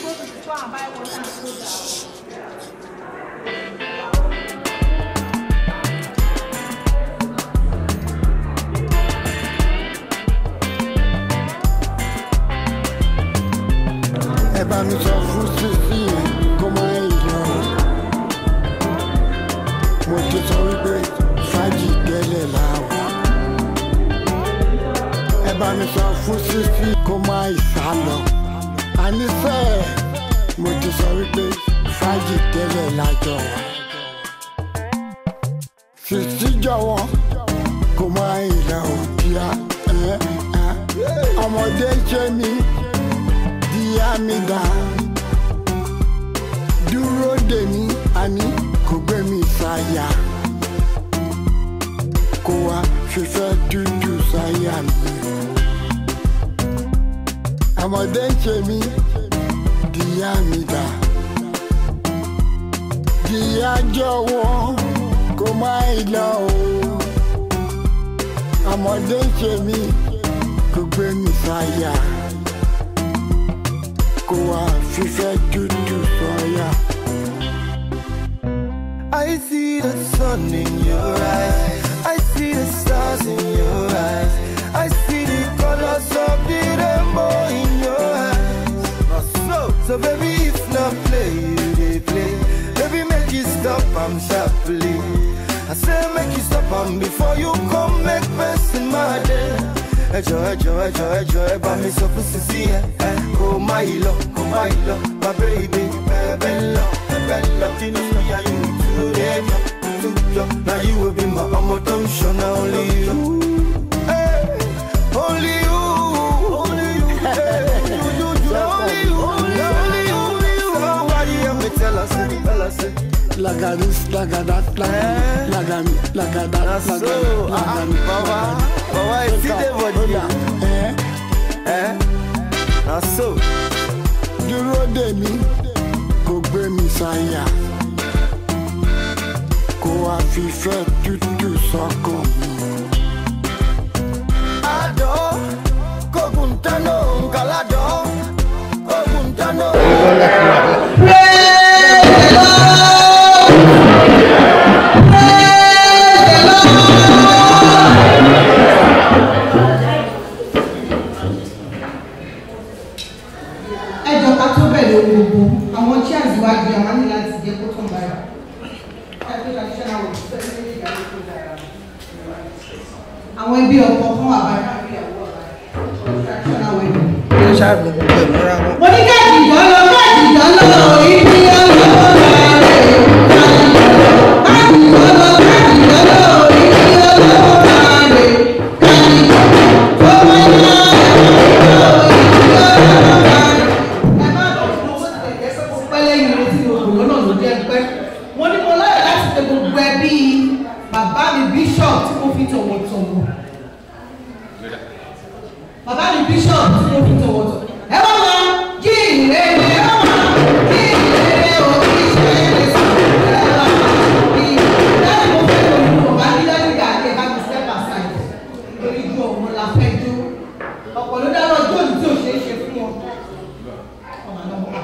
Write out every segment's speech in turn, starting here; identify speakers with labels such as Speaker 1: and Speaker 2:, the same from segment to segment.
Speaker 1: ẹ bá mi sọ fún sísí kó má yọ mo ti sọ wípé fàájì tẹ́lẹ̀ láwọ̀ ẹ bá mi sọ fún sísí kó má ìsálọ àníṣe mo ti sọ wípé fàájì tẹ́lẹ̀ lájọ wa sísí jọ̀wọ́ kó má ìlà òkìá ọmọdé ń ṣe mí díá mi dá dúró dè mí àní kò gbé mi sáyà kó wá fífẹ́ dúdú sáyà mi ọmọdé ń ṣe mí díá mi dá díá jọ̀wọ́ kó má lọ o ọmọdé ń ṣe mí kò gbé mi sáyà kó wá fífẹ́ dúdú sọ́yà.
Speaker 2: I see the sun in your eyes. I see the stars in your eyes. I see the colors of the rainbow in your eyes. So, so baby, if not play, you they play. Baby, make you stop, I'm sharply. I say make you stop, am before you come make mess in my day. ẹjọ ẹjọ ẹjọ ẹjọ ẹ bá mi sọ fún sisi ẹ ẹ kò má yìí lọ kò má yìí lọ my baby bẹbẹ lọ bẹbẹ lọ nínú yàrá ìtúró rẹ yọ túnjọ na you will be my ọmọ tó ń ṣọnà only you. Hey, only you, only you, hey, you, you, you, only you, only you, only you, only you. So why you hear me tell us, tell us,
Speaker 1: Laga this, laga that, laga
Speaker 2: Eh?
Speaker 1: laga me, laga that,
Speaker 2: na
Speaker 1: laga
Speaker 2: so,
Speaker 1: me,
Speaker 2: ah,
Speaker 1: laga me,
Speaker 2: baba,
Speaker 1: laga me.
Speaker 2: baba, I see the body,
Speaker 1: Eh?
Speaker 2: eh? Na so.
Speaker 1: dúró dè mí kò gbé mi sáyà kó wá fífẹ́ dúdú sọ́kàn mi.
Speaker 2: Ado, koguntano, nkalado, koguntano.
Speaker 3: ẹjọ ká tó bẹ̀rẹ̀ ohun gbogbo àwọn tí àzíwájú àwọn ní láti jẹ́ kó tún bára. àwọn ẹbí ọkọ kan wà báyìí. mo ní káàdì ìjọ lọ káàdì ìjọ lọ ibi ọlọ́wọ́ rẹ̀ káàdì ìjọ lọ káàdì ìjọ lọ ibi ọlọ́wọ́ rẹ̀ káàdì ìjọ tó máa ń lọ ibi ọlọ́wọ́ rẹ̀. ẹ má lọ fún owó tẹ̀lé pé kó pẹ́ lẹ́yìn retí ní òkú lọ́nà ló jẹ́ pẹ́. mo ní mo láyọ̀ láti pe gbogbo ẹbí bàbá mi bishop tí mo fi tọ̀wọ̀tọ̀wọ̀ bàbá mi bishop tí mo fi tọ̀wọ̀tọ̀ ẹ wá wá jí ìrere ẹ wá wá jí ìrere o kí ṣe é sọ ẹ wá bí lẹ́yìn mo fẹ́ lórí mo bá ní lẹ́yìn ìgbà àti ẹ̀ka mi step aside lórí ju ọ̀hún la fẹ́ jó ọ̀pọ̀ ló dáná ọjọ́ òní tí ò ṣeé ṣe fún wọn. Ọmọ náà wà.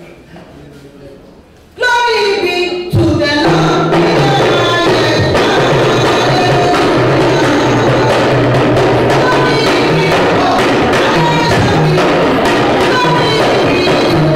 Speaker 3: Glory be to the Lord. in the highest. Glory be to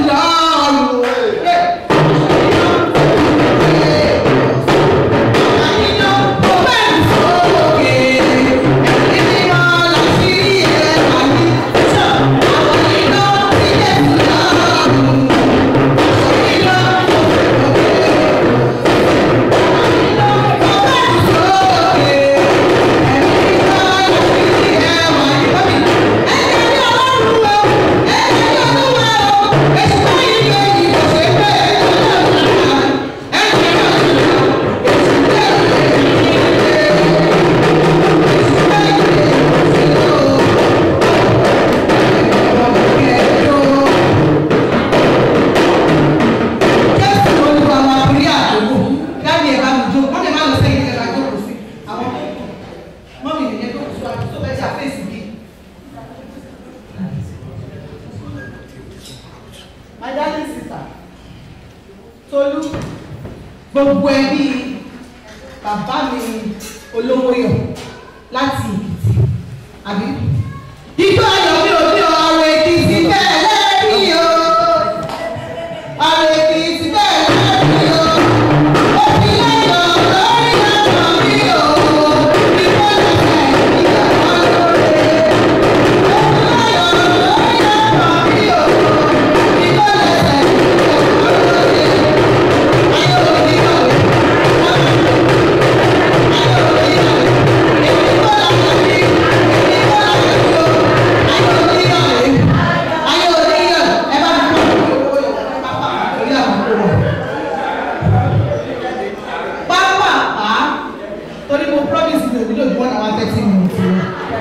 Speaker 3: My darling sister, Tolú, gbogbo ẹbí bàbá mi olówó yọ láti Èkìtì, àbí? Ìjọ ayọ̀ mi ò ní ọ̀rọ̀ Èkìtì bẹ́ẹ̀ lẹ́bí o. Ọ̀rọ̀ Èkìtì bẹ́ẹ̀ lẹ́bí o. Ó fi lẹ́yọ̀ lórí ọ̀nà mi o. Ìfọ̀lẹ́fẹ̀ ìgbà wọn lóore. Ó fi lẹ́yọ̀ lórí ọ̀nà mi o. Ìfọ̀lẹ́fẹ̀ ìgbà wọn lóore. Ayé òní yọ̀. torí mo promise mi ò nílò ju one hour thirty minutes lọ.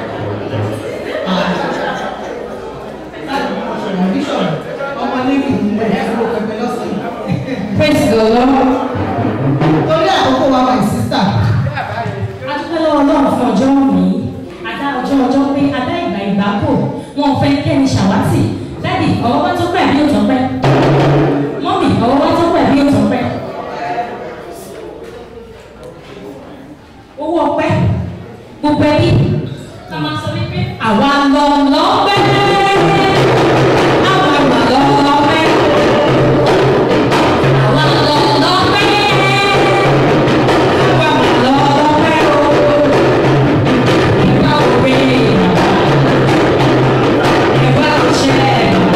Speaker 3: Bishop ọmọ níbi ìlú ẹ̀ ló pẹpẹ lọ́sàn-án.
Speaker 4: Praise the Lord.
Speaker 3: Torí àkókò wa my sister.
Speaker 4: adúpẹ́ lọ́wọ́ ọlọ́run fún ọjọ́ mi adá ọjọ́ ọjọ́ pé adá ìgbà ìgbà kò wọn ò fẹ́ kẹ́ni ṣàwátì dádì ọwọ́ wá tó pẹ́ bí òtọ́ pẹ́ mọ́mì ọwọ́ wá tó pẹ́ bí òtọ́ pẹ́ owó ọpẹ́ gbogbo ẹbí ká máa sọ wípé àwa lọ lọ́pẹ́ àwa wà lọ lọ́pẹ́ àwa lọ lọ́pẹ́ àwa wà lọ lọ́pẹ́ o. Ìgbà òwe ìgbà òṣè.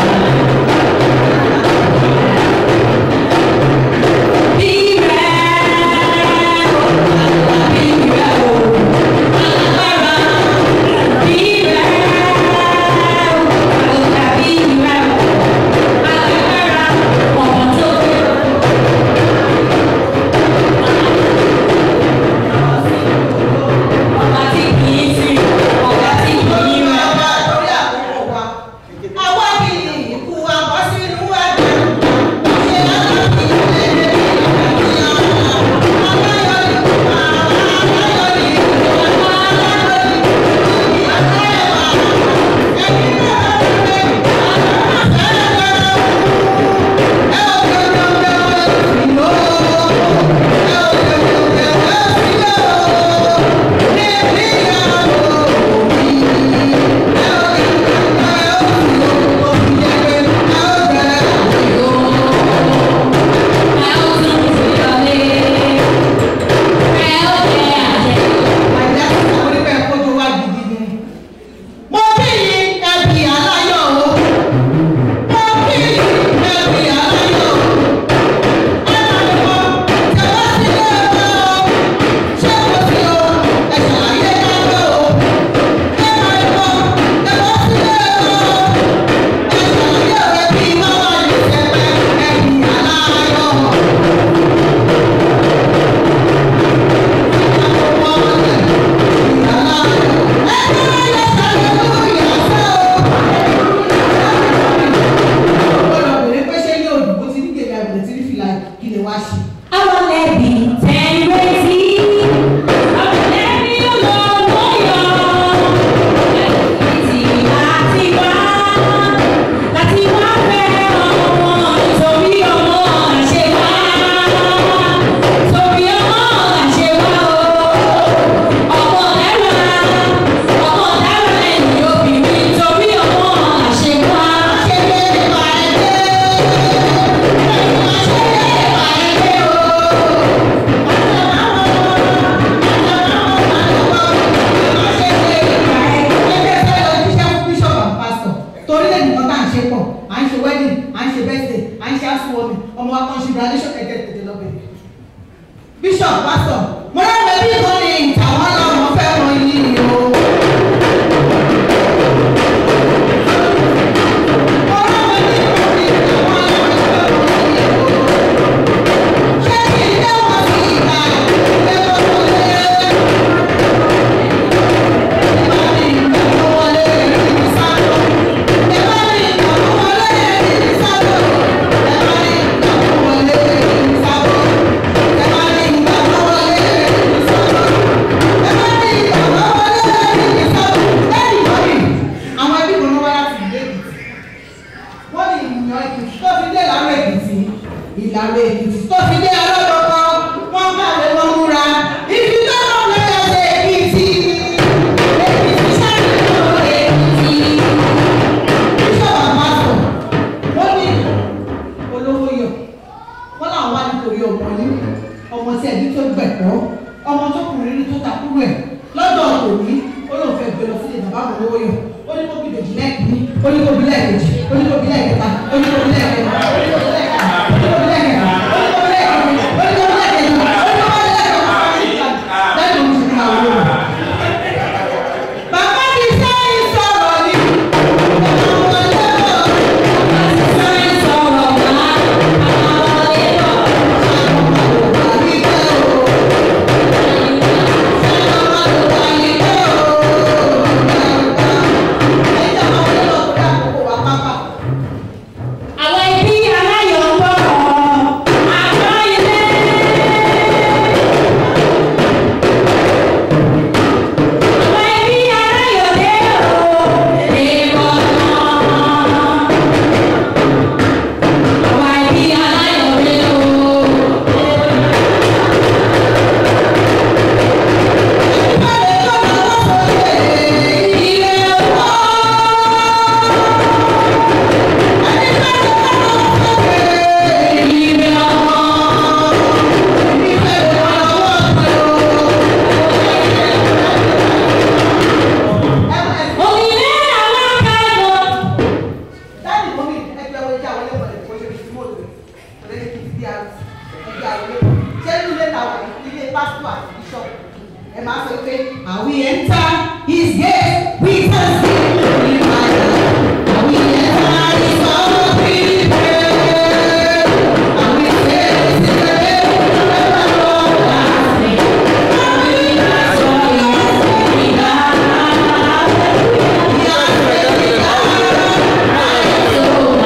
Speaker 4: Bí rẹ̀ o, bí rẹ̀ o, alágbára. Bí rẹ̀
Speaker 3: graduation ẹ̀jẹ̀ tètè lọ bẹ̀rẹ̀. bishop pastor mo rẹ́pẹ̀ bí kan ní ìtàwọn lọ́mọ fẹ́ wọn yìí o. mo rẹ́pẹ̀ bí kan ní ìtàwọn lọ́mọ fẹ́ wọn yìí o. ṣé kí ilé wọn sí ìta ẹ̀kọ́ tó lé. ìlànà èkìtì tó fi dé alọ́dọ̀kọ́ wọ́n kàwé wọn múra ibi tó wọ́n lọ́yọ̀ ṣe èkìtì èkìtì ṣàkóso èkìtì bíṣọ̀bù àmàtò wọ́n ní olówó yọ wọ́n làwọn wá nítorí ọmọ yìí ọmọ tí ẹbí tó gbẹ̀kọ́ ọmọ tó kùnrin ní tó takúrú ẹ̀ lọ́dọ̀ òní ó lóun fẹ́ gbé lọ sílé bàbá àwọn olówó yọ ó ní kó bí dèjì lẹ́ẹ̀kì ó ní kó bí lẹ́ẹ̀kejì ó ní kó bí lẹ́ẹ̀kẹta ó ní kó bí lẹ́ẹ̀kẹta ó ní kó bí lẹ́ẹ̀kẹta ó ní kó bí lẹ́ẹ̀kẹta ó ní kó bí lẹ́ẹ̀kẹta ó ní kó bí lẹ́ẹ̀kẹta ó ní kó bí lẹ́ẹ̀kẹta lẹ́yìn oṣù kan àwọn olówó. Bàbá ti sẹ́yìn sọ̀rọ̀ ni.
Speaker 4: Àwọn ẹbí aláyọ̀ ń bọ̀ àgbọ̀ ilé. Àwọn ẹbí aláyọ̀ dé o, èèwọ̀ náà. Àwọn ẹbí aláyọ̀ dé o. Ilé ọkọ̀. Ilé Òmìnira alákàtọ̀.
Speaker 3: Dáàbì mọ́mí ẹgbẹ́ owó ẹja wọlé wọlé kó ṣe fi mọ́tò rẹ̀ ọ̀rẹ́ ní kìí bí àrùn ẹgbẹ́ àwọlé. Ṣé inú ilé làwọn ilé pásítọ̀ àti bíṣọ̀pù? Ẹ máa sọ pé àwí enter his gate with a sing in my heart. Àwí enter his all prepared. Àwí say this is the day of the Lord has made. Àwí rejoice for he has made me glad. He has made me glad.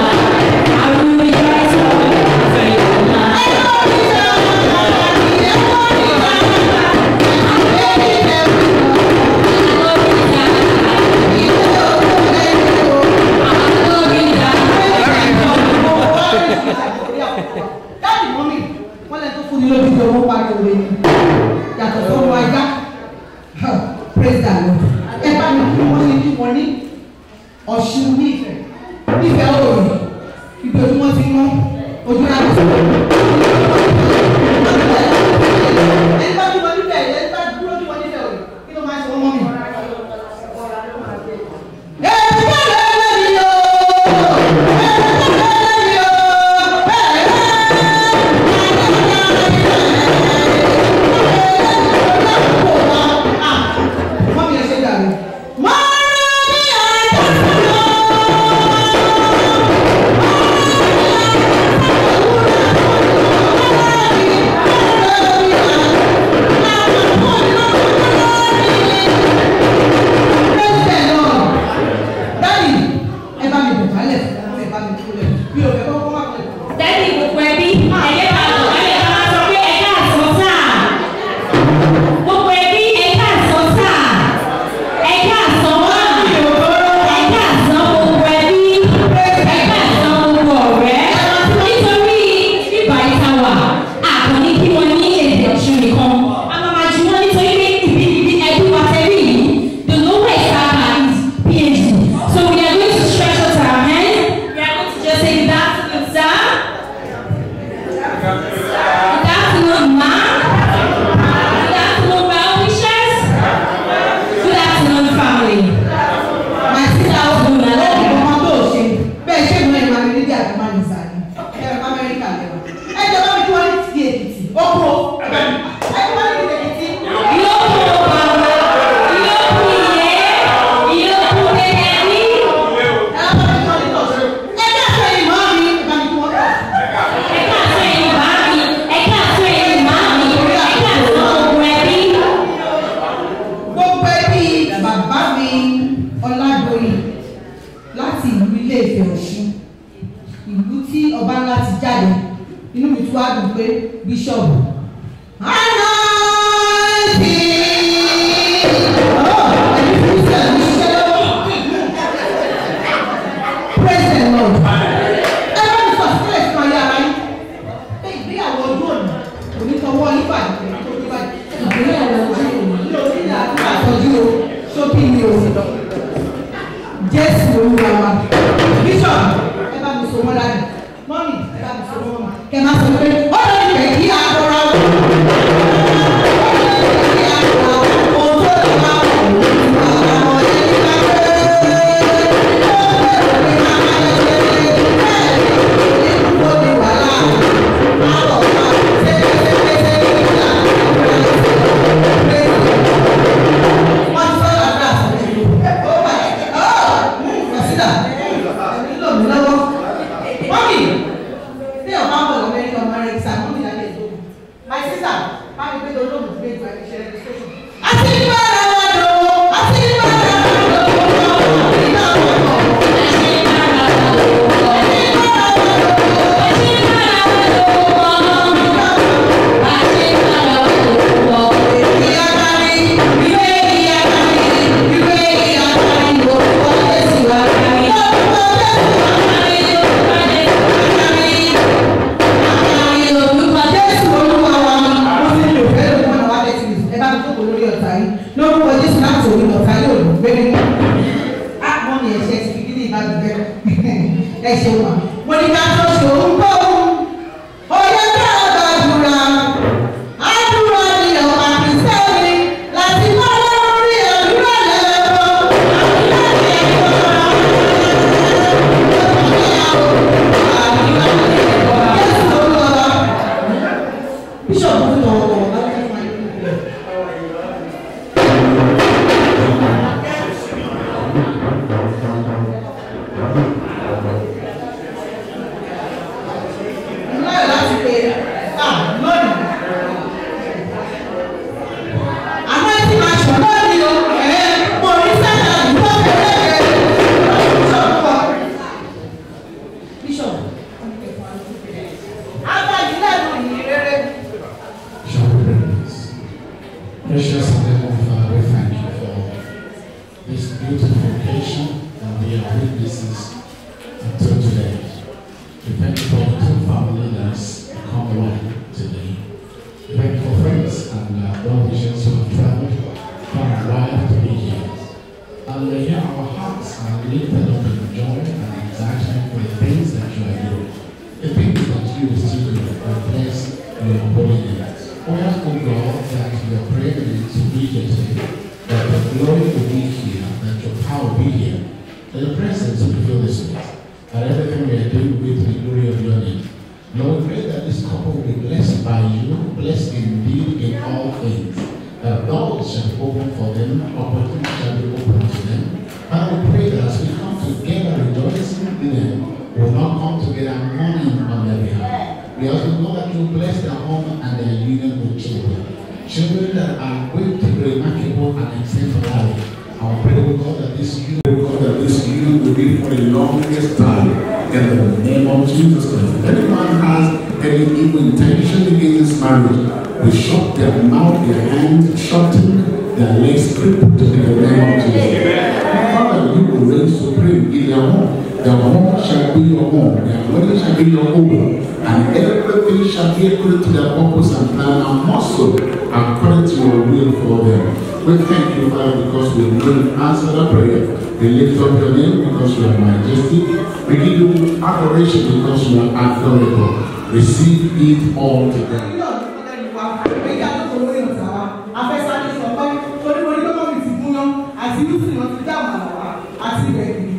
Speaker 3: dáàbì mọ́mì wọ́n lẹ́nu tó fún ní lójú owó parí òwe ni yàtọ̀ tó wọ ajá praise the lord ẹ bá mi kí wọ́n ṣe kí wọ́n ní ọ̀ṣun nífẹ̀ẹ́ nífẹ̀ẹ́ òòrùn ibi ojú wọn ti mọ́ ojú láti sọ. ẹni bá dúró nífẹ̀ẹ́ ẹni bá dúró dúró nífẹ̀ẹ́ òòrùn kí ló máa ṣe wọ́n mọ́mì. ẹ bá lọ́ọ́ lẹ́yìn o ẹ bá lọ́ọ́ lẹ́yìn o Mọ́mí ẹ ṣe dàrú. Mọ́mí ẹ dàrú. ilé ìfẹ́ ọ̀ṣun ìlú tí ọba ńlá ti jáde inú mi tún wá dùn pé bíṣọ̀bù. aláìsí ọ̀ ẹni fún ìṣẹ̀lẹ̀ ní iṣẹ́ lọ́wọ́ praise the lord ẹ bá mi sọ sílẹ̀ fún ayé ara yín pé ìgbéyàwó ọdún òní onítọ̀wọ́ nípa ìgbéyàwó tó nípa ìgbéyàwó ọdún òní ní orílẹ̀ àdúrà àtọ́jú o sókè ní o jésù olúwa wa bishop ẹ bá mi sọ wọn lára mọ́mí ẹ bá mi sọ wọn mọ́ kẹ máa sọ pé ó lọ ní ìfẹ́ kí àkọ́ra o. My sister, how you pay the loan to pay for the share registration? Àti ìbára wa lò ó, àti ìbára wa lò ó, ìbára wa lò ó. Jésù olúwa wa, mo ti lò fẹ́ lóko ọ̀nà wa bẹ́ẹ̀ ti ẹ bá mi jókòó lórí ọ̀tá yìí. Lórúkọ Jésù láti òní ọ̀tá yóò lò gbé nínú. Á mọ́ mi ẹ̀ṣẹ̀ ti fi kí ní ìbàdàn bẹ́ẹ̀. Ẹ ṣe wà. Mo ní ká tó ṣòun gbọ́ òun. Ó yẹ ká gbàdúrà. Àdúrà ni ọ̀pá kìsẹ́ni láti bá lọ́rùn rí àdúrà lẹ́ẹ̀kọ́. Jésù olúwa wa. Bíṣọ̀bù tó tọ̀wọ̀ tọ̀wọ̀ láti fún ayé ìpínlẹ̀. láì láti pé à lónìí. Àmọ́ ẹ ti máa ṣọ̀ lónìí o, ẹ̀ mo rí sáyà ìgbọ́ kẹ̀kẹ́ bíṣọ̀bù wa. Bíṣọ̀bù. Abájú lẹ́nu ìyìn rere.
Speaker 5: Shall we pray, please? Precious and Heavenly Father, we thank you for this beautiful occasion that we are witnesses until today. We thank you for the two family leaders who come along today. We thank you for friends and uh, well wishers who have traveled far and wide to be here. And we hear our hearts are lifted up in joy and anxiety for the things that you are doing. The things that you will still do and bless your holy name. We ask, O God, that your prayer is immediately, that the glory will be here, that your power will be here, that your presence will fill this place, that everything we are doing will be to the glory of your name. Lord, we pray that this couple will be blessed by you, blessed indeed in all things. That doors shall be open for them, opportunities shall be open to them. And we pray that as we come together rejoicing in them, we will not come together mourning on their behalf. We also know that you bless their home and their union with children. Children that are going to be remarkable and exemplary. I pray, O God, that this union, O God, that this union will be for the longest time. In the name of Jesus Christ. If anyone has any evil intention against this marriage, we shut their mouth, their hands, shutting their legs crippled in the name of Jesus. Father, you will reign supreme in their home. Their home shall be your home. Their wedding shall be your home. And everything shall be according to their purpose and plan and muscle according to your will for them. We thank you, Father, because we will answer the prayer. We lift up your name because you are majestic. We give you adoration because you are adorable. Receive it all together.
Speaker 3: Ní ọ̀dún tó lẹ́nu wa, èyí àtúntò lórí ọ̀tá wa, afẹ́sáré sọ pé onímọ̀rí tó mọ̀mí ti gúnyán àti yúsùn wọn ti dáhùn àlọ́ wa àti ìrẹ̀lẹ̀.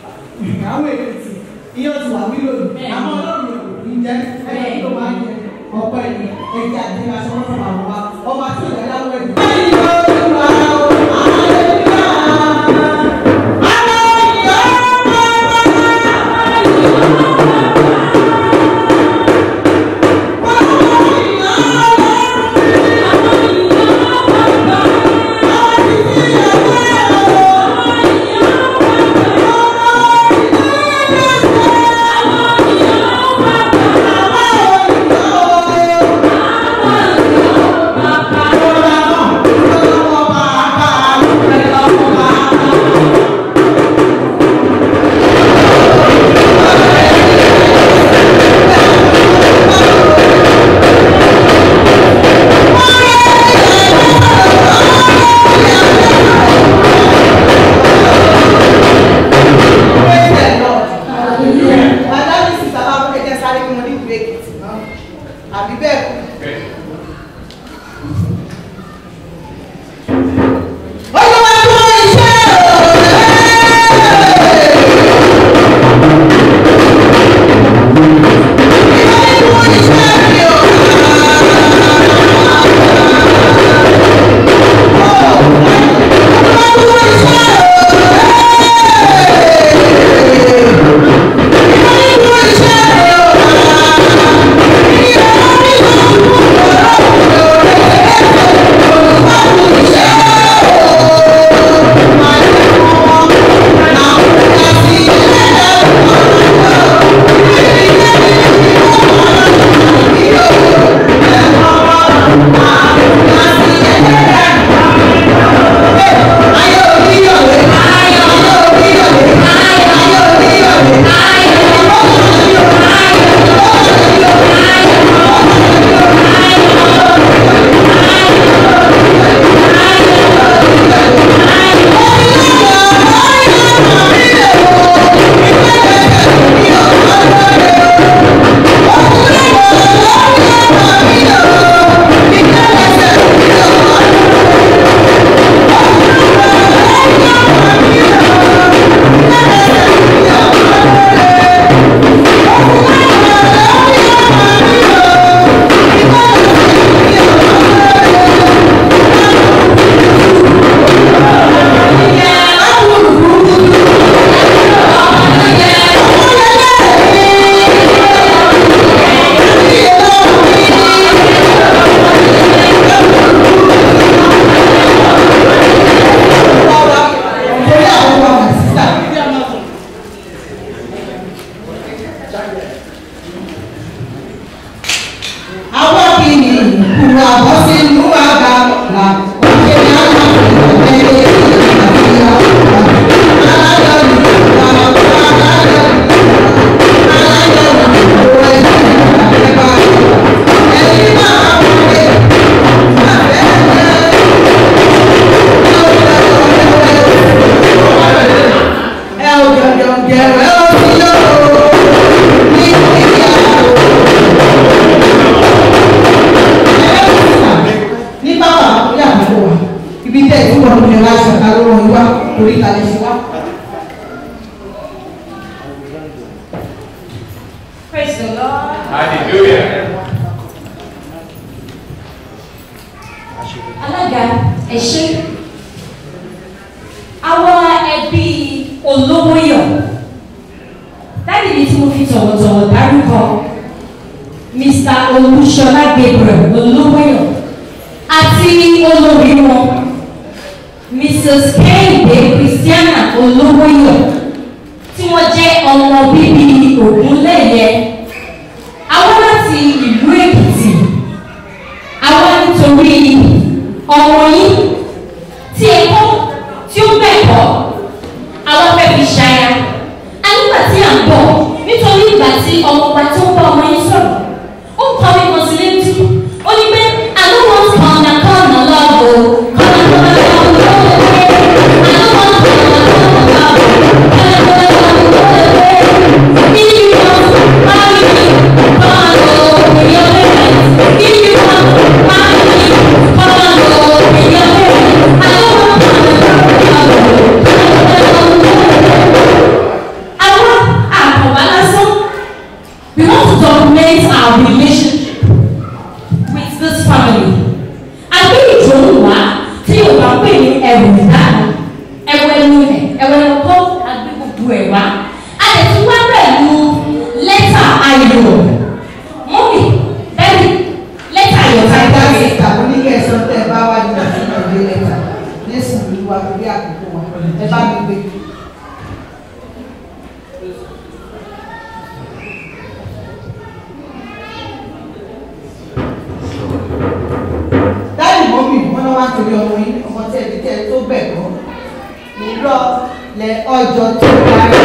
Speaker 3: Àwọn èkìtì, iye oṣù wà wí lónìí, àwọn ọlọ́run ò ní jẹ́ ẹni tó máa ń jẹ ọ̀pọ̀ ẹ̀yẹ ẹ̀jẹ̀ àti aṣọ wọn fún àwọn wa, ọba tí ò lẹ́ láwọ̀ ẹ̀dùn.
Speaker 2: Hallelujah.
Speaker 6: Hallelujah.
Speaker 4: alága ẹ ṣé àwọn ẹbí olówóyọ̀ dáàbì mi tí mo fi tọ̀wọ̀tọ̀wọ̀ dárúkọ mr olúṣọlá gabriel olówóyọ̀ àti olórí wọn mrs kehinde christiana olówóyọ̀ tí wọ́n jẹ́ ọmọ bíbí ògúnlẹ̀yẹ àwọn láti ìlú èkìtì àwa nítorí ọmọ yín tí ẹ kọ́ tí ó mẹ́kọ̀ọ́ àwa fẹ́ fi ṣaya a nígbà tí à ń bọ̀ nítorí ìgbà tí ọmọ ọba tó ń bá ọmọ yín sọ̀rọ̀ ó kọ́ mi kan sí létí ó ní pé àlọ́ wọn kàn án kàn án lọ́wọ́ kàn án kàn án lọ́wọ́ lọ́wọ́ àlọ́ wọn kàn án kàn án lọ́wọ́ kàn án kàn án lọ́wọ́ lọ́wọ́ bí wọ́n bá rí mi kàn án lọ́wọ́ ìyọ́lẹ̀ rẹ̀ bí wọ́n bá rí mi kàn án lọ́wọ́ ìyọ́lẹ̀ rẹ̀ àlọ́ wọn kàn án àwọn àkànbá lásán we want to document our relationship with this family àbí ìdùnnú wa tí yorùbá pè ní ẹrù ìdáná ẹwọ ẹnu ẹ ẹwọ ẹnu kọ àgbẹ gbogbo ẹ wá a lè tún wá pẹ̀lú lẹ́tà ayọ̀ mọ́mì bẹ́ẹ̀ni lẹ́tà ayọ̀ tá a gbà
Speaker 3: Láti
Speaker 4: sí.
Speaker 3: ìtàkùn ní kẹsàn-án tẹ́ ẹ bá wá ní ọ̀sán ìgbé lẹ́tà. Lẹ́sìn ìlú wa torí àkókò wa. Ẹ bá mi gbé. Dáàbì mọ́mì wọ́n náà wá torí ọmọ yín ọmọ tí ẹ ti tẹ́ ẹ tó bẹ̀ gan. Irọ́ lẹ ọjọ́ tó dára.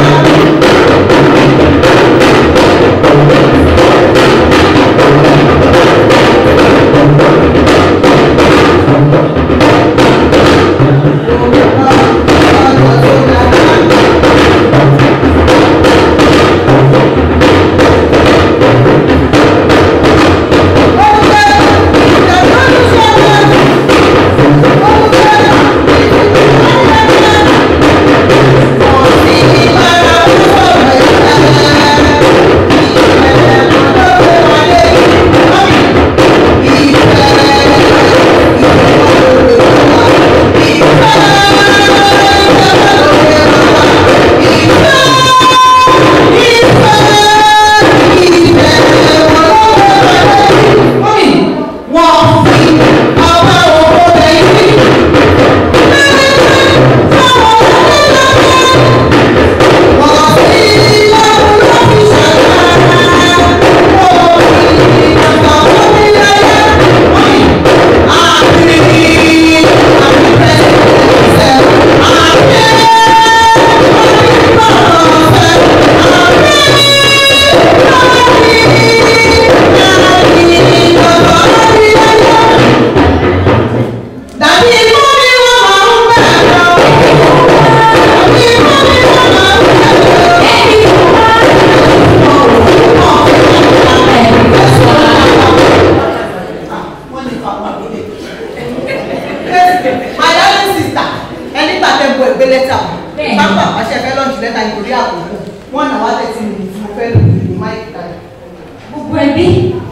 Speaker 3: my darling sister ẹni gbà tẹ́ bọ ìgbé lẹ́tà
Speaker 4: Bẹ́ẹ̀ni.
Speaker 3: pápá àpàṣẹ fẹ́ lọ́ọ̀jì lẹ́tà nítorí àkókò wọ́n náà wá tẹ̀sí mi tí mo fẹ́ lò ní máìkì dájú.
Speaker 4: gbogbo ẹbí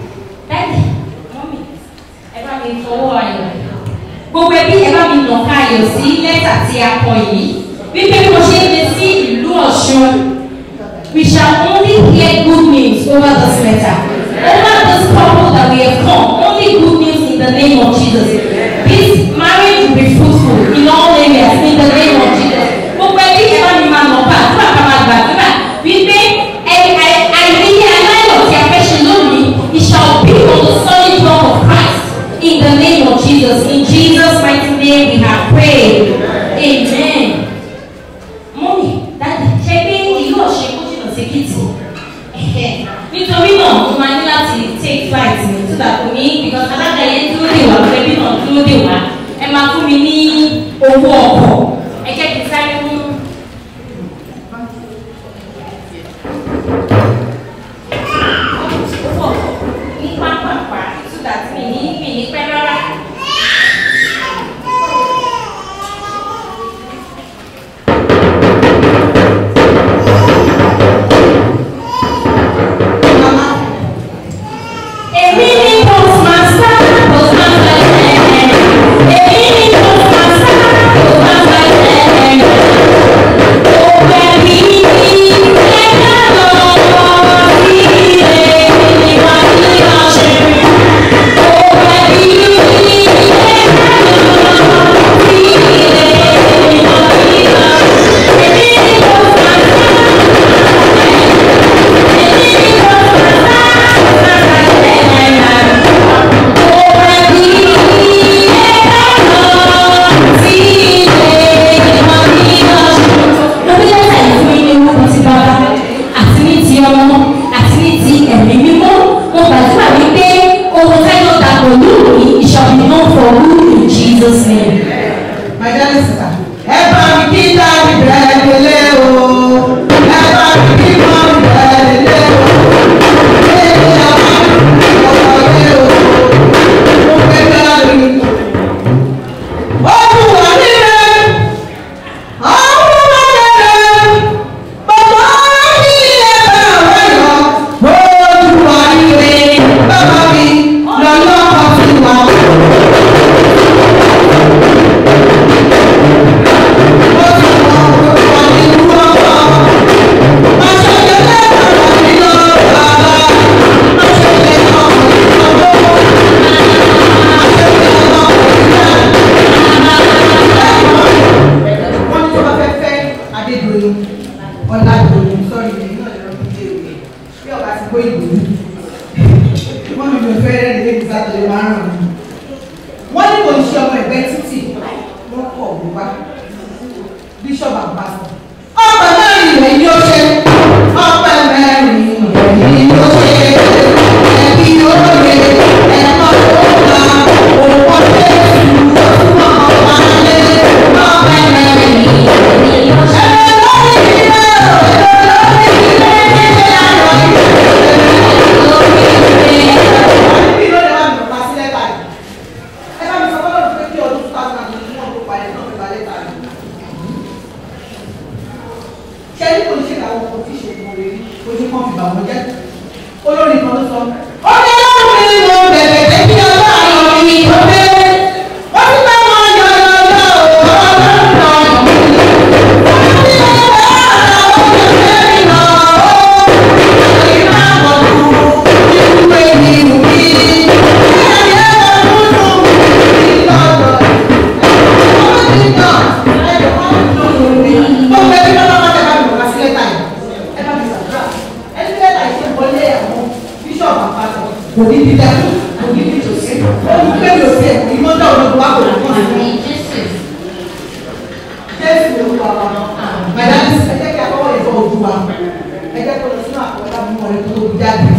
Speaker 4: dáàdì mọ́mì ẹ bá mi fọwọ́ ayọ̀ gbogbo ẹbí ẹ bá mi nàka ayọ̀ sí lẹ́tà tí a kọ yìí wípé bí mo ṣe ń lè sí ìlú ọ̀ṣun we shall only hear good news over this letter over this couple that we have come only good news in the name of jesus this marriage will be fruitful in all areas in the name of jesus gbogbo ẹbí ẹ bá mi máa nọ̀ bá àdúrà ká máa gbàdúrà wípé àìríyé aláyọ̀ tí a fẹ́ ṣe lónìí it shall be on the solid rock of christ in the name of jesus in jesus mighty name we have prayed amen. mọ́mí dáàdì ṣe pé ìlú ọ̀ṣẹ́ kó jìnnà sí kìtì nítorí náà mo máa ní láti take flight mi so that kò ní because alága yẹn dúró dè wá ẹbí náà dúró dè wá ẹ máa fún mi ní owó ọkọ̀ ẹ jẹ́ kí n sáré mú. owó ọkọ̀ ní pápápá so that mi ní mi ní pẹ́ rárá.
Speaker 3: mama gbé ìlú wọ́n mi lò fẹ́rẹ́ ní ẹ̀kú sátọ̀lẹ̀ márùn-ún wọ́n ní kò ń ṣe ọmọ ẹ̀gbẹ́ títì wọ́n pọ̀ wípá bíṣọ̀bù àbáṣọ. ọ̀pẹ mẹ́rin ìwé ni ó ṣe ọ̀pẹ mẹ́rin ìwé ni ó ṣe ẹbí ó lè ẹ̀kọ́ tó ga òkò tó ètù ọ̀tún ọ̀pá lé ọ̀pẹ mẹ́rin ìwé ni ó ṣe. olórí kan ló sọ. ó ní ọlọ́run mi mo bẹ̀rẹ̀ pé kí ọlọ́run mi tó dé. ó ti bá wọn yọ lọ́lọ́ ọlọ́run náà mi. ó ti bá wọn yọ lọ́lọ́ mi náà ó. ìgbà mọ̀tò nínú èmi mi. ẹ̀yẹ ọdún mi lọ́dọ̀. ó ti gbà ẹ̀yẹ ọdún mi. ó fẹ́ kí lọ́lọ́ máa tẹ̀ka mi wá sí lẹ́tà yìí. ẹ bá mi sàdúrà. ẹni lẹ́tà yìí ṣe wọlé àwọn bíṣọ̀bù àpapọ̀ kò ní bí dá kò ní bí tòsí. ó ní pé lòsì ẹ̀ kò ní mọ́tò ológun wá kò ní kọ́ sí. jésù olúwa wa màdá ní ẹ jẹ́ kí akọ́wọ́ yẹn fọ́ ojú wa ẹ jẹ́ kó lọ sínú àkọ́wọ́dá mú ọ̀rẹ́ tó tóbi jáde.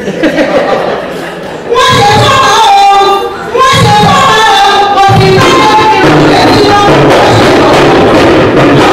Speaker 3: wọ́n ṣe fọ́ ọ wọ́n ṣe fọ́ ọ òkè náà ló ń bí ìrùlẹ̀ tí wọ́n wọ́n ṣe fọ́ ọ.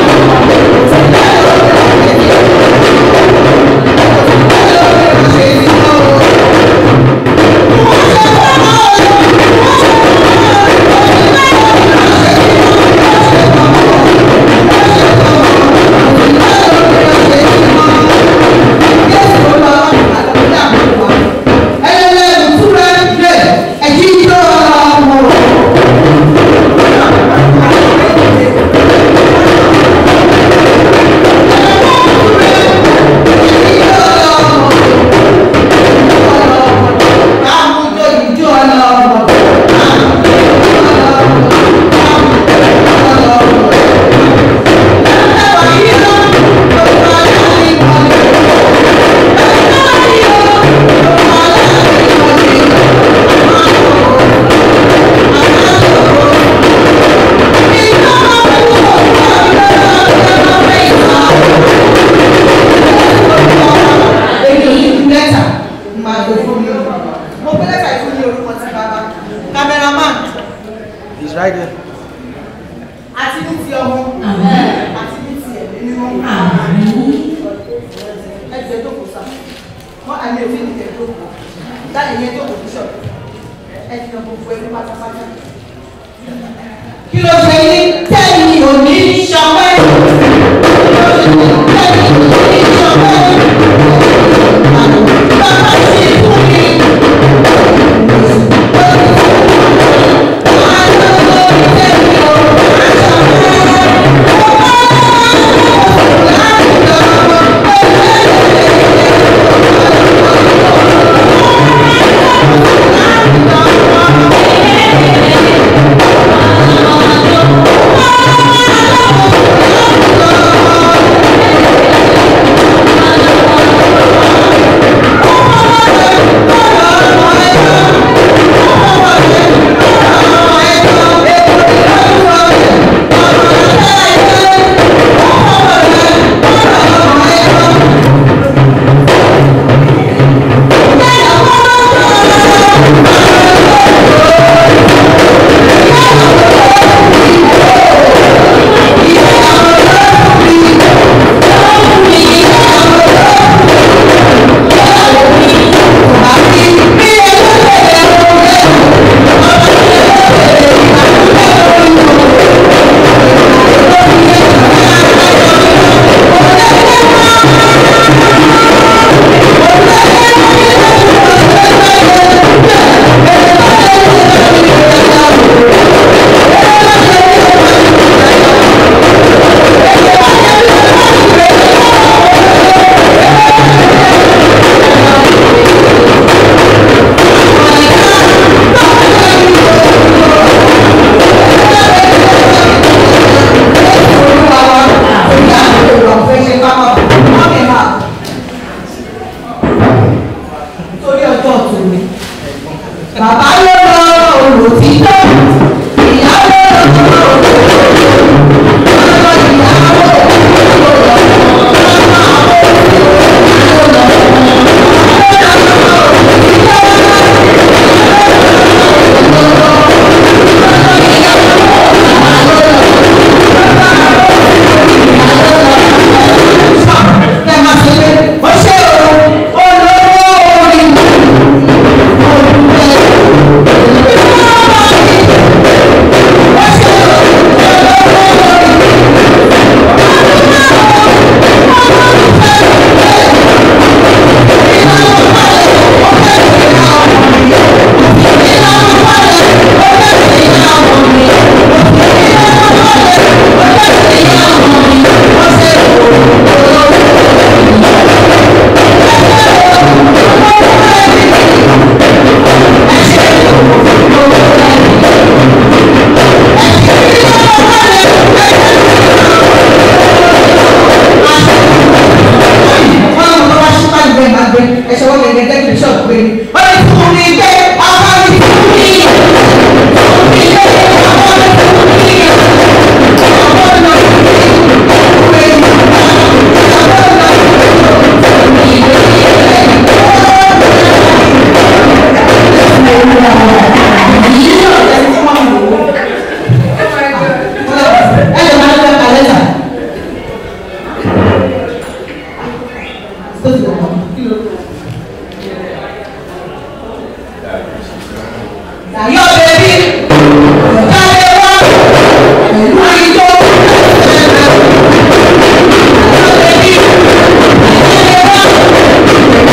Speaker 3: èyí lẹ́tà máa gbé fún mi mo gbé lẹ́tà yìí fún mi orúkọ ti bàbá cameraman
Speaker 2: He's right there.
Speaker 3: àti ní ti ọmọ àti ní ti ẹ̀mí mímọ́ ẹ jẹ́ tó kù sá wọ́n àmì òfin ní ẹ̀ tó kù láì yẹn tó kù bíṣọ̀ ẹ ti lọ gbogbo ẹni pátápátá. kí ló ṣe ní tẹ́yìn òní ṣọpẹ́ kí ló ṣe ní tẹ́yìn òní ṣọpẹ́ bàbá sì fún mi.
Speaker 2: He's
Speaker 3: yẹn jẹ́ kí bishop pé ó lè fún mi gbé ọmọ mi fún mi fún mi gbé ọmọ mi fún mi ọmọ mi lọ fún mi fún mi ọmọ mi lọ fún mi fún mi Yo, baby, dale wa, ay yo, yo, baby, dale wa,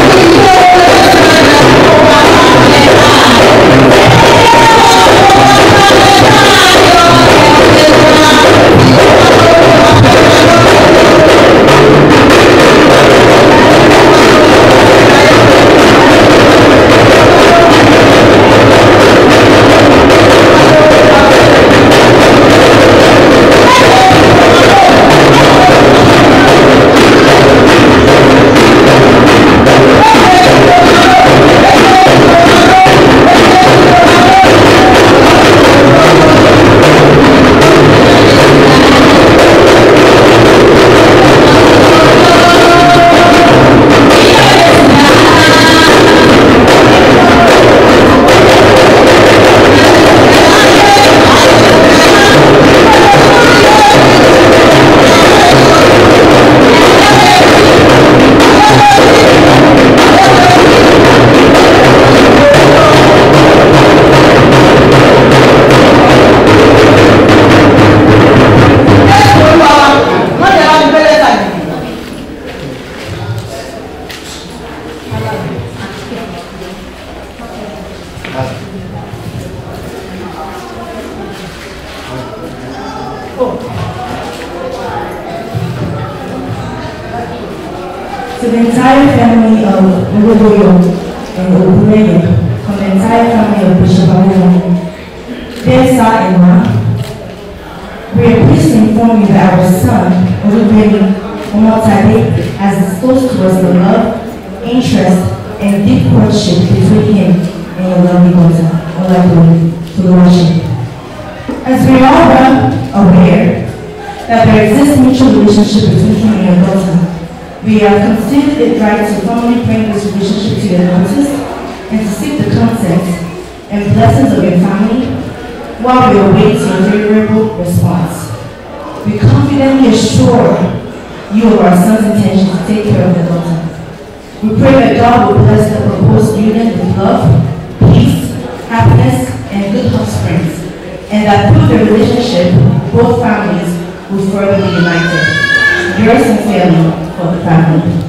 Speaker 6: To the entire family of Ngogoyo and Ogunleye, from the entire family of Bishop Awowo, dear son-in-law, we are pleased to inform you that our son, Olubemi Omotade, has disclosed to us the love, interest, and deep courtship between him and your lovely daughter, Olabode, to the worship. As we are all well aware that there exists mutual relationship between him and your daughter, we have considered it right to formally bring this relationship to your notice and to seek the consent and blessings of your family while we await your favorable response. We confidently assure you of our son's intention to take care of your daughter. We pray that God will bless the proposed union with love, peace, happiness, and good offsprings, and that through the relationship, both families will further be united. Yours sincerely, for the family.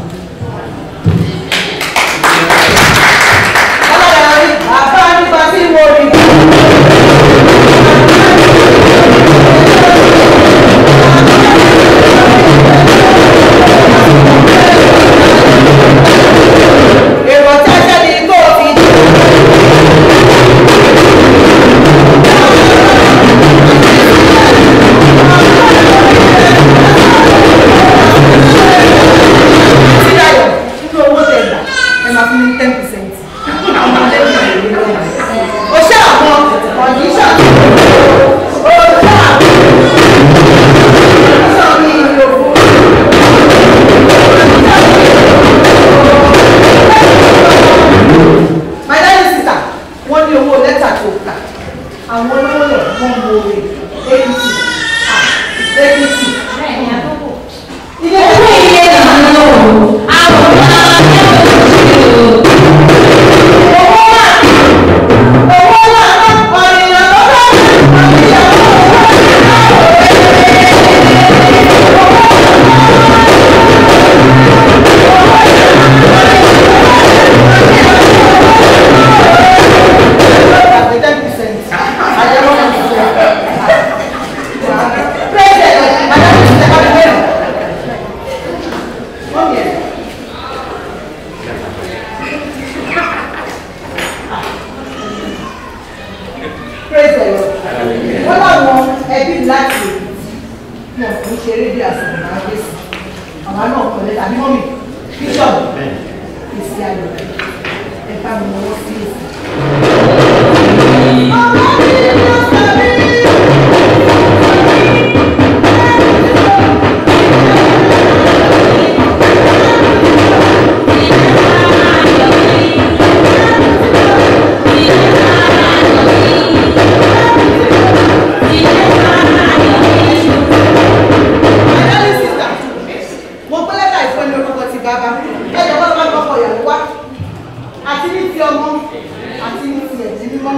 Speaker 3: Bàbá nípa tí mo rí. Èrò tẹ́tẹ́ ni kò fi dé. Tí bàbá ẹ jọ bá bá lọ́kọ̀ ìyàwó wá àti ní ti ọmọ àti ní ti ẹ̀jẹ̀ mímọ́.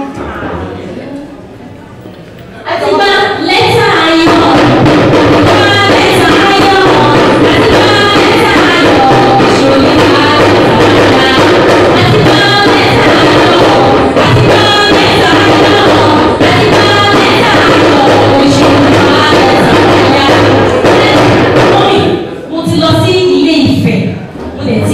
Speaker 4: àti bá lẹ́tà ayọ̀ àti bá lẹ́tà ayọ̀ àti bá lẹ́tà ayọ̀ ìṣòro ìta ìta àti bá lẹ́tà ayọ̀ àti bá lẹ́tà ayọ̀ àti bá lẹ́tà ayọ̀ ìṣòro ìta ìta mọ́mí mo ti lọ sí ilé ìfẹ́ mo lè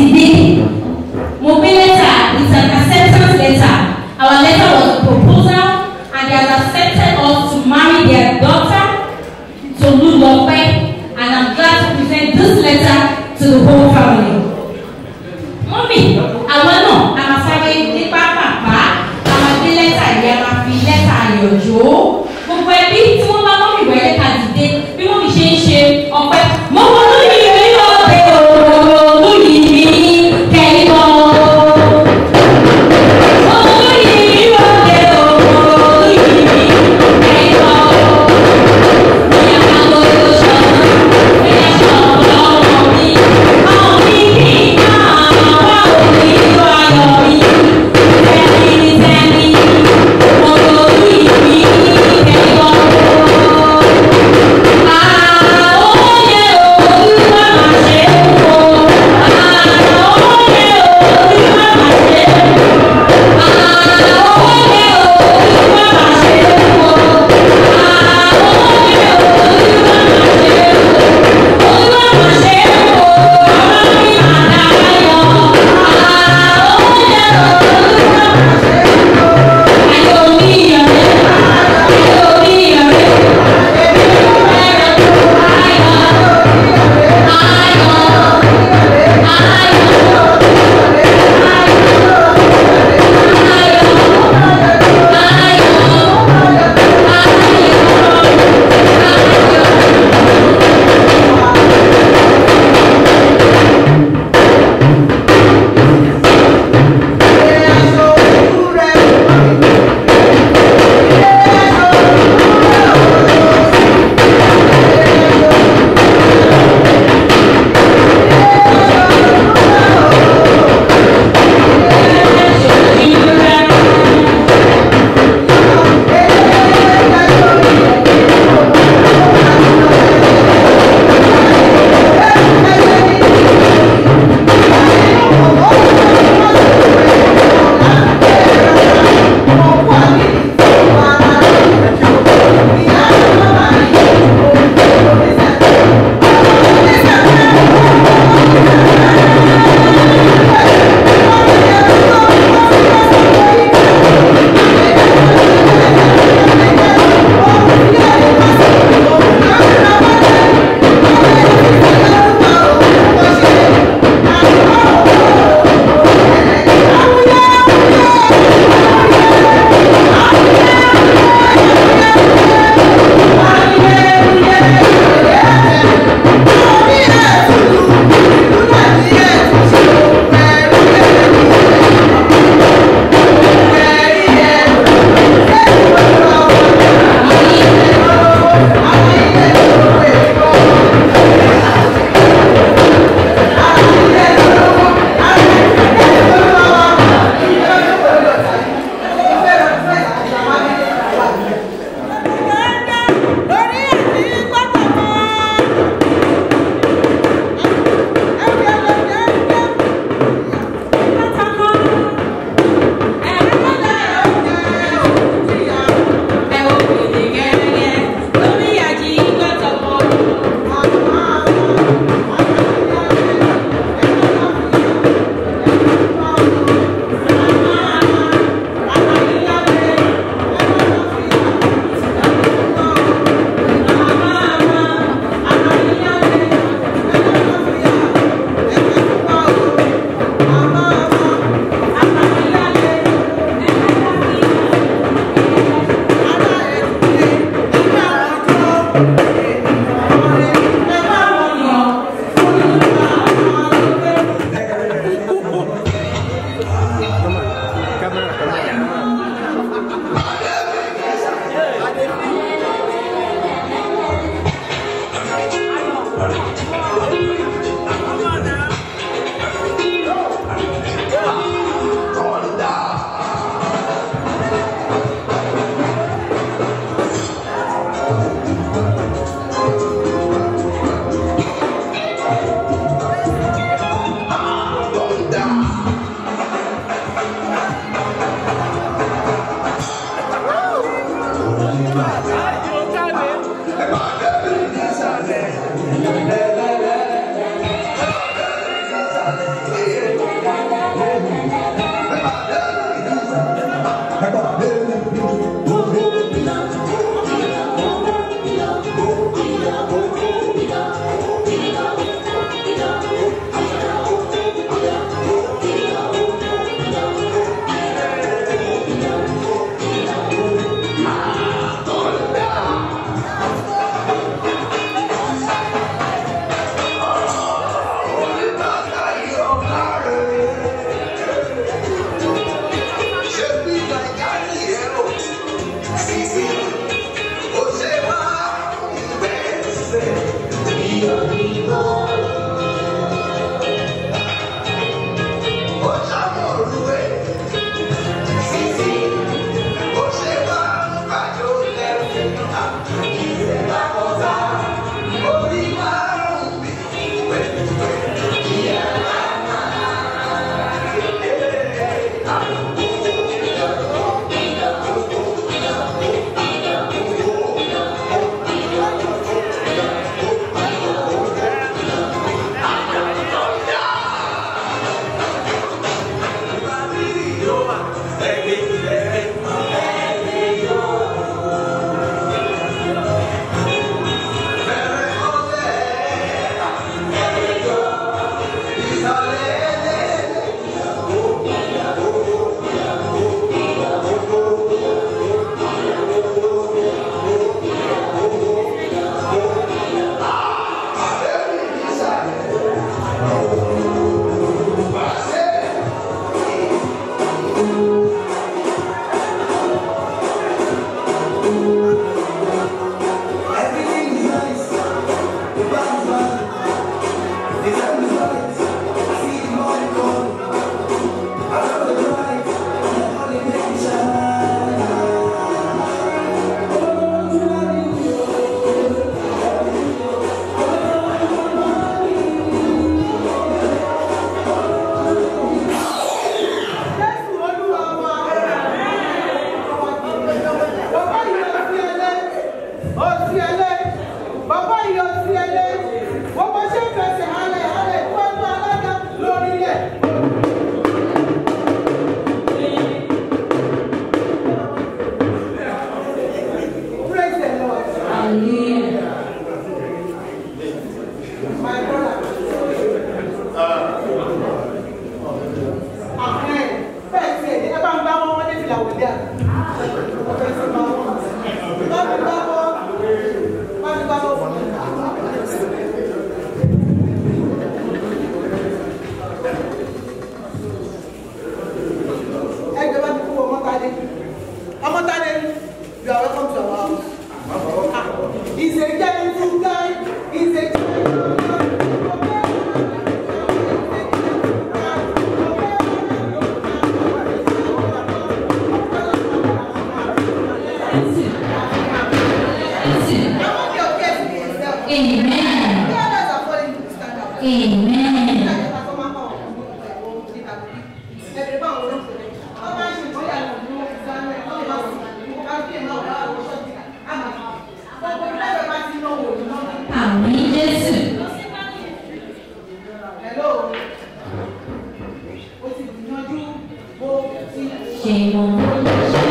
Speaker 4: ṣe wọn ló ṣe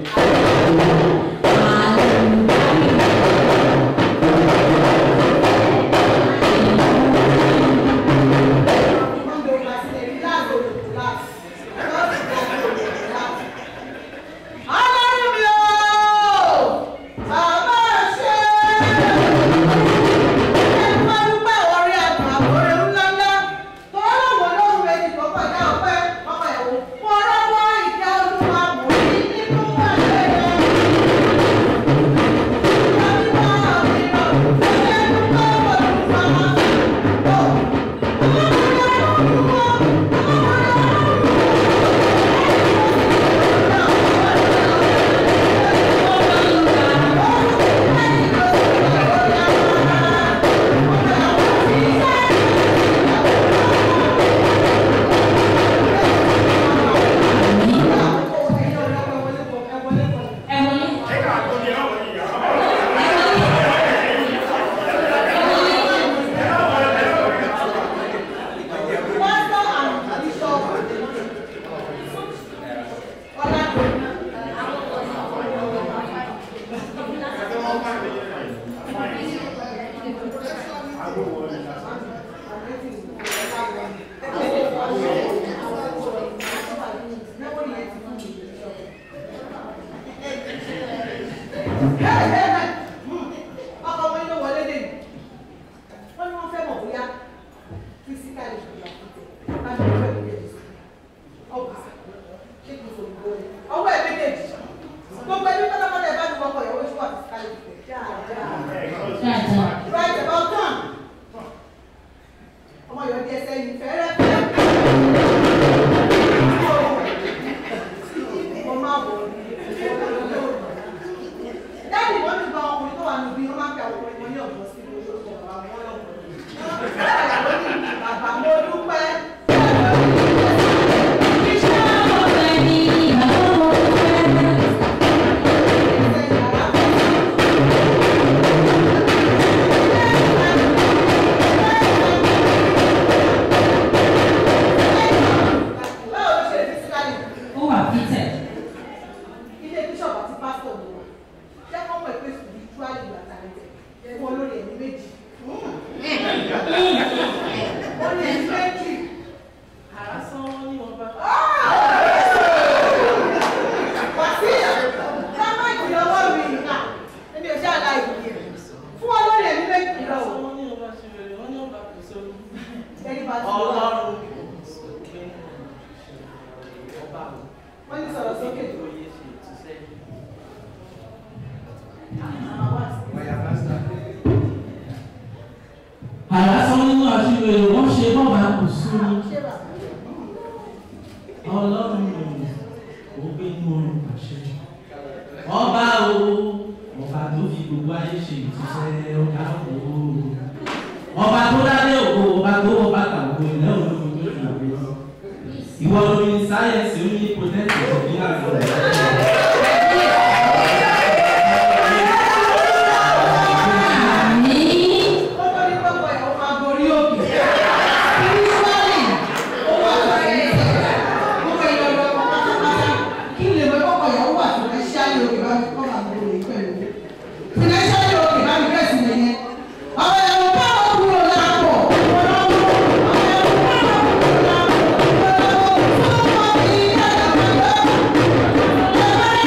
Speaker 3: Ọlọ́run mi ooo, bàbá ṣe ẹ̀fọ́ dúpẹ́ orí ẹ̀fọ́ àbúrò ńláńlá tó lọ́wọ́ lóhùn méjì tó kọjá ọpẹ́ ọmọ ẹ̀wò mo rọ́wọ́ ìjà olúwa mò ń rí nínú ẹ̀jẹ̀ rẹ̀.
Speaker 4: ẹ wọlé.
Speaker 3: ọkọ wọn ló wọlé dé wọn ni wọn fẹ́ mọ̀ bóyá fisikali bá mi fẹ́ mi lè ọwọ́ ṣé kì í fò ní wọlé ọwọ́ ẹ̀ méjèèjì gbogbo ẹbí pátápátá ẹ̀ bá mi wọkọ̀ ìyàwó ìṣúwà fisikali dáadáa
Speaker 4: dáadáa.
Speaker 3: right about time ọmọ yóò di ẹsẹ̀ yìí fẹ́rẹ́fẹ́ mo máa bọ̀ dáàbì wọ́n ti gba ọkùnrin tó wà níbí wọ́n máa ń pe àwọn ọkùnrin wọn ní ọ̀dọ́ sí ojú ọ̀dọ́ àwọn ọlọ́kùnrin bàbá mo dúpẹ́
Speaker 4: Iṣẹ́ ọ̀fẹ́ ni ìyàwó mo fẹ́.
Speaker 3: báwo ló ṣe fisikali
Speaker 4: Ó wà fitted.
Speaker 3: ilé bíṣọ̀pù àti pásítọ̀ ló wà jẹ́ kọ́ mọ̀ pé spiritually you are talented fún olórí ẹ̀mí méjì olórí ẹ̀mí méjì wàsíyà sábà ìdílọ́wọ́ mi nà ẹni òṣà láì fún olórí ẹ̀mí méjì lọ́wọ́ ẹni bá ti lọ́wọ́ wọ́n ní sọ̀rọ̀ sókè tó
Speaker 7: àlásán nínú àṣìwèrè wọ́n ṣe bọ́ọ̀bà kò sórí
Speaker 3: ṣé bàbá
Speaker 7: ọlọ́run ò gbé inú oorun pàṣẹ. ọba o ọba tó fi gbogbo ayé ṣe ìtúsẹ́ ọ̀gá o ọba tó dálé òkú ọba tó ọba tàbí ilẹ̀ ológun tó fi òwe lọ. ìwọ lórí sáyẹ̀nsì ó ní pọtẹ́ǹtì ọ̀gbìn àgbọ̀
Speaker 4: Àmì.
Speaker 3: kọ́kọ́ ní kọ́kọ́ ìyàwó máa gorí òkè spiritually ó wà láyé gbogbo ìlọ́dọ̀ ọkọ̀ pátápátá kí lè wẹ́ kọ́kọ́ ìyàwó wà financially òkè bá mi kọ́ máa gorí pẹ̀lú financially òkè bá mi bẹ́ẹ̀ sì lè yẹn àwọn ìyàwó bá wọn kúrò lápò wọn lọ kúrò àwọn ìyàwó bá wọn kúrò lápò wọn lọ kúrò fún wọn ní ìyàwó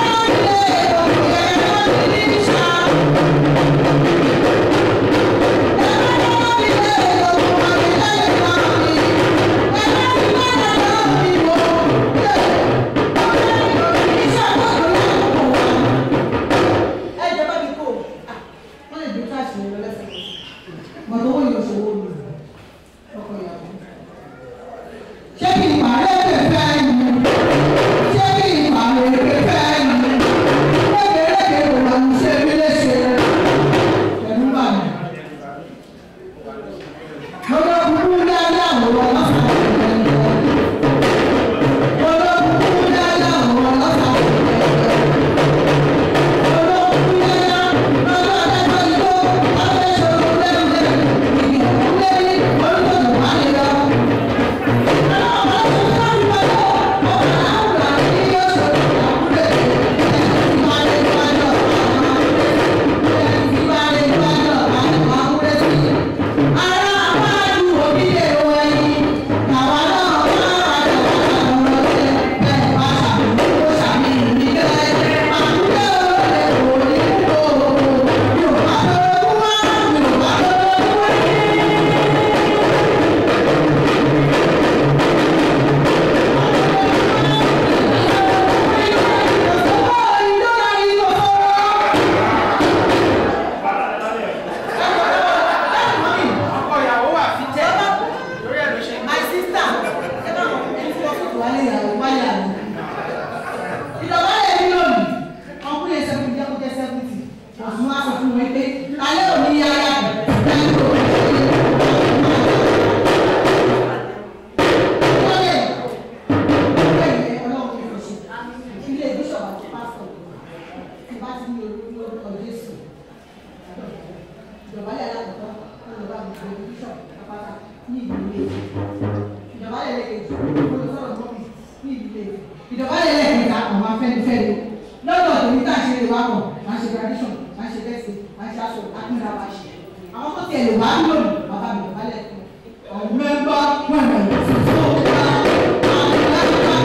Speaker 3: wá bọ̀ máa ṣe graduation máa ṣe bẹ́ẹ̀sì máa ṣe aṣọ akínra máa ṣe àwọn tó tiẹ̀ lè wá lónìí bàbá mi ò balẹ̀ fún un I remember when I was so young.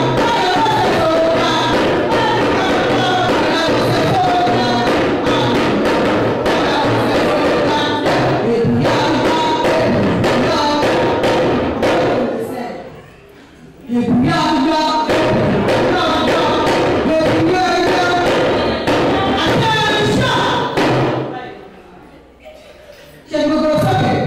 Speaker 3: Ṣé gbogbo sọ́kẹ̀?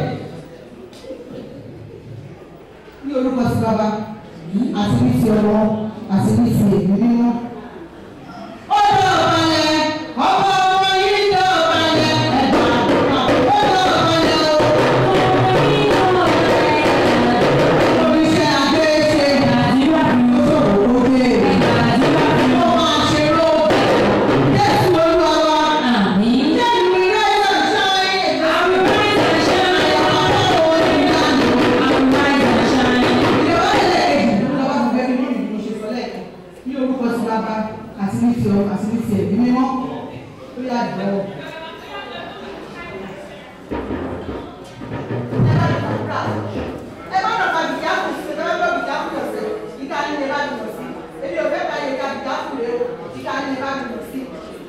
Speaker 3: Ní orúkọ sí bàbá àti ní ti ọmọ àti ní ti èmi mímọ́. Ó lọ balẹ̀, ọmọ ọmọ yìí lọ balẹ̀, ẹ̀dá àdúrà, ó lọ balẹ̀ o. Oríṣẹ́ adé ṣe ìdájíwá ní oṣù òkúté. Ó máa ṣe ló. Jésù olúwa wa. Jésù mi rẹ̀ yọ̀ ṣáyé. Àwọn ọmọ ìdájọ́. ní orúkọ sí bàbá àti ní ti ọmọ àti ní ti ẹ̀mí mímọ́ ó yà dùn ẹ bá lọ ka bìjà kù sí ẹ bá lọ bìjà kù lọ sí ìka ní ẹ bá dùn sí ebi ò fẹ́ ka yẹ ka bìjà kù lé o ìka ní ẹ bá dùn sí.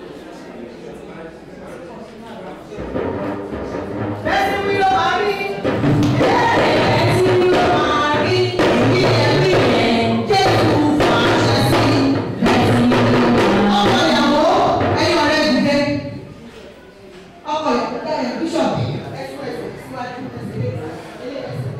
Speaker 3: bẹ́ẹ̀ ni wí ló máa rí bẹ́ẹ̀ ni wí ló máa rí ìyẹn rí jésù fún àṣẹ sí ọmọ ìyàwó ẹ̀yìn ọ̀rẹ́ dìde ọkọ ìyàwó bíṣọ̀pù ẹ̀sùn ẹ̀sùn síwájú ẹ̀sìn ilé ilé ẹ̀sìn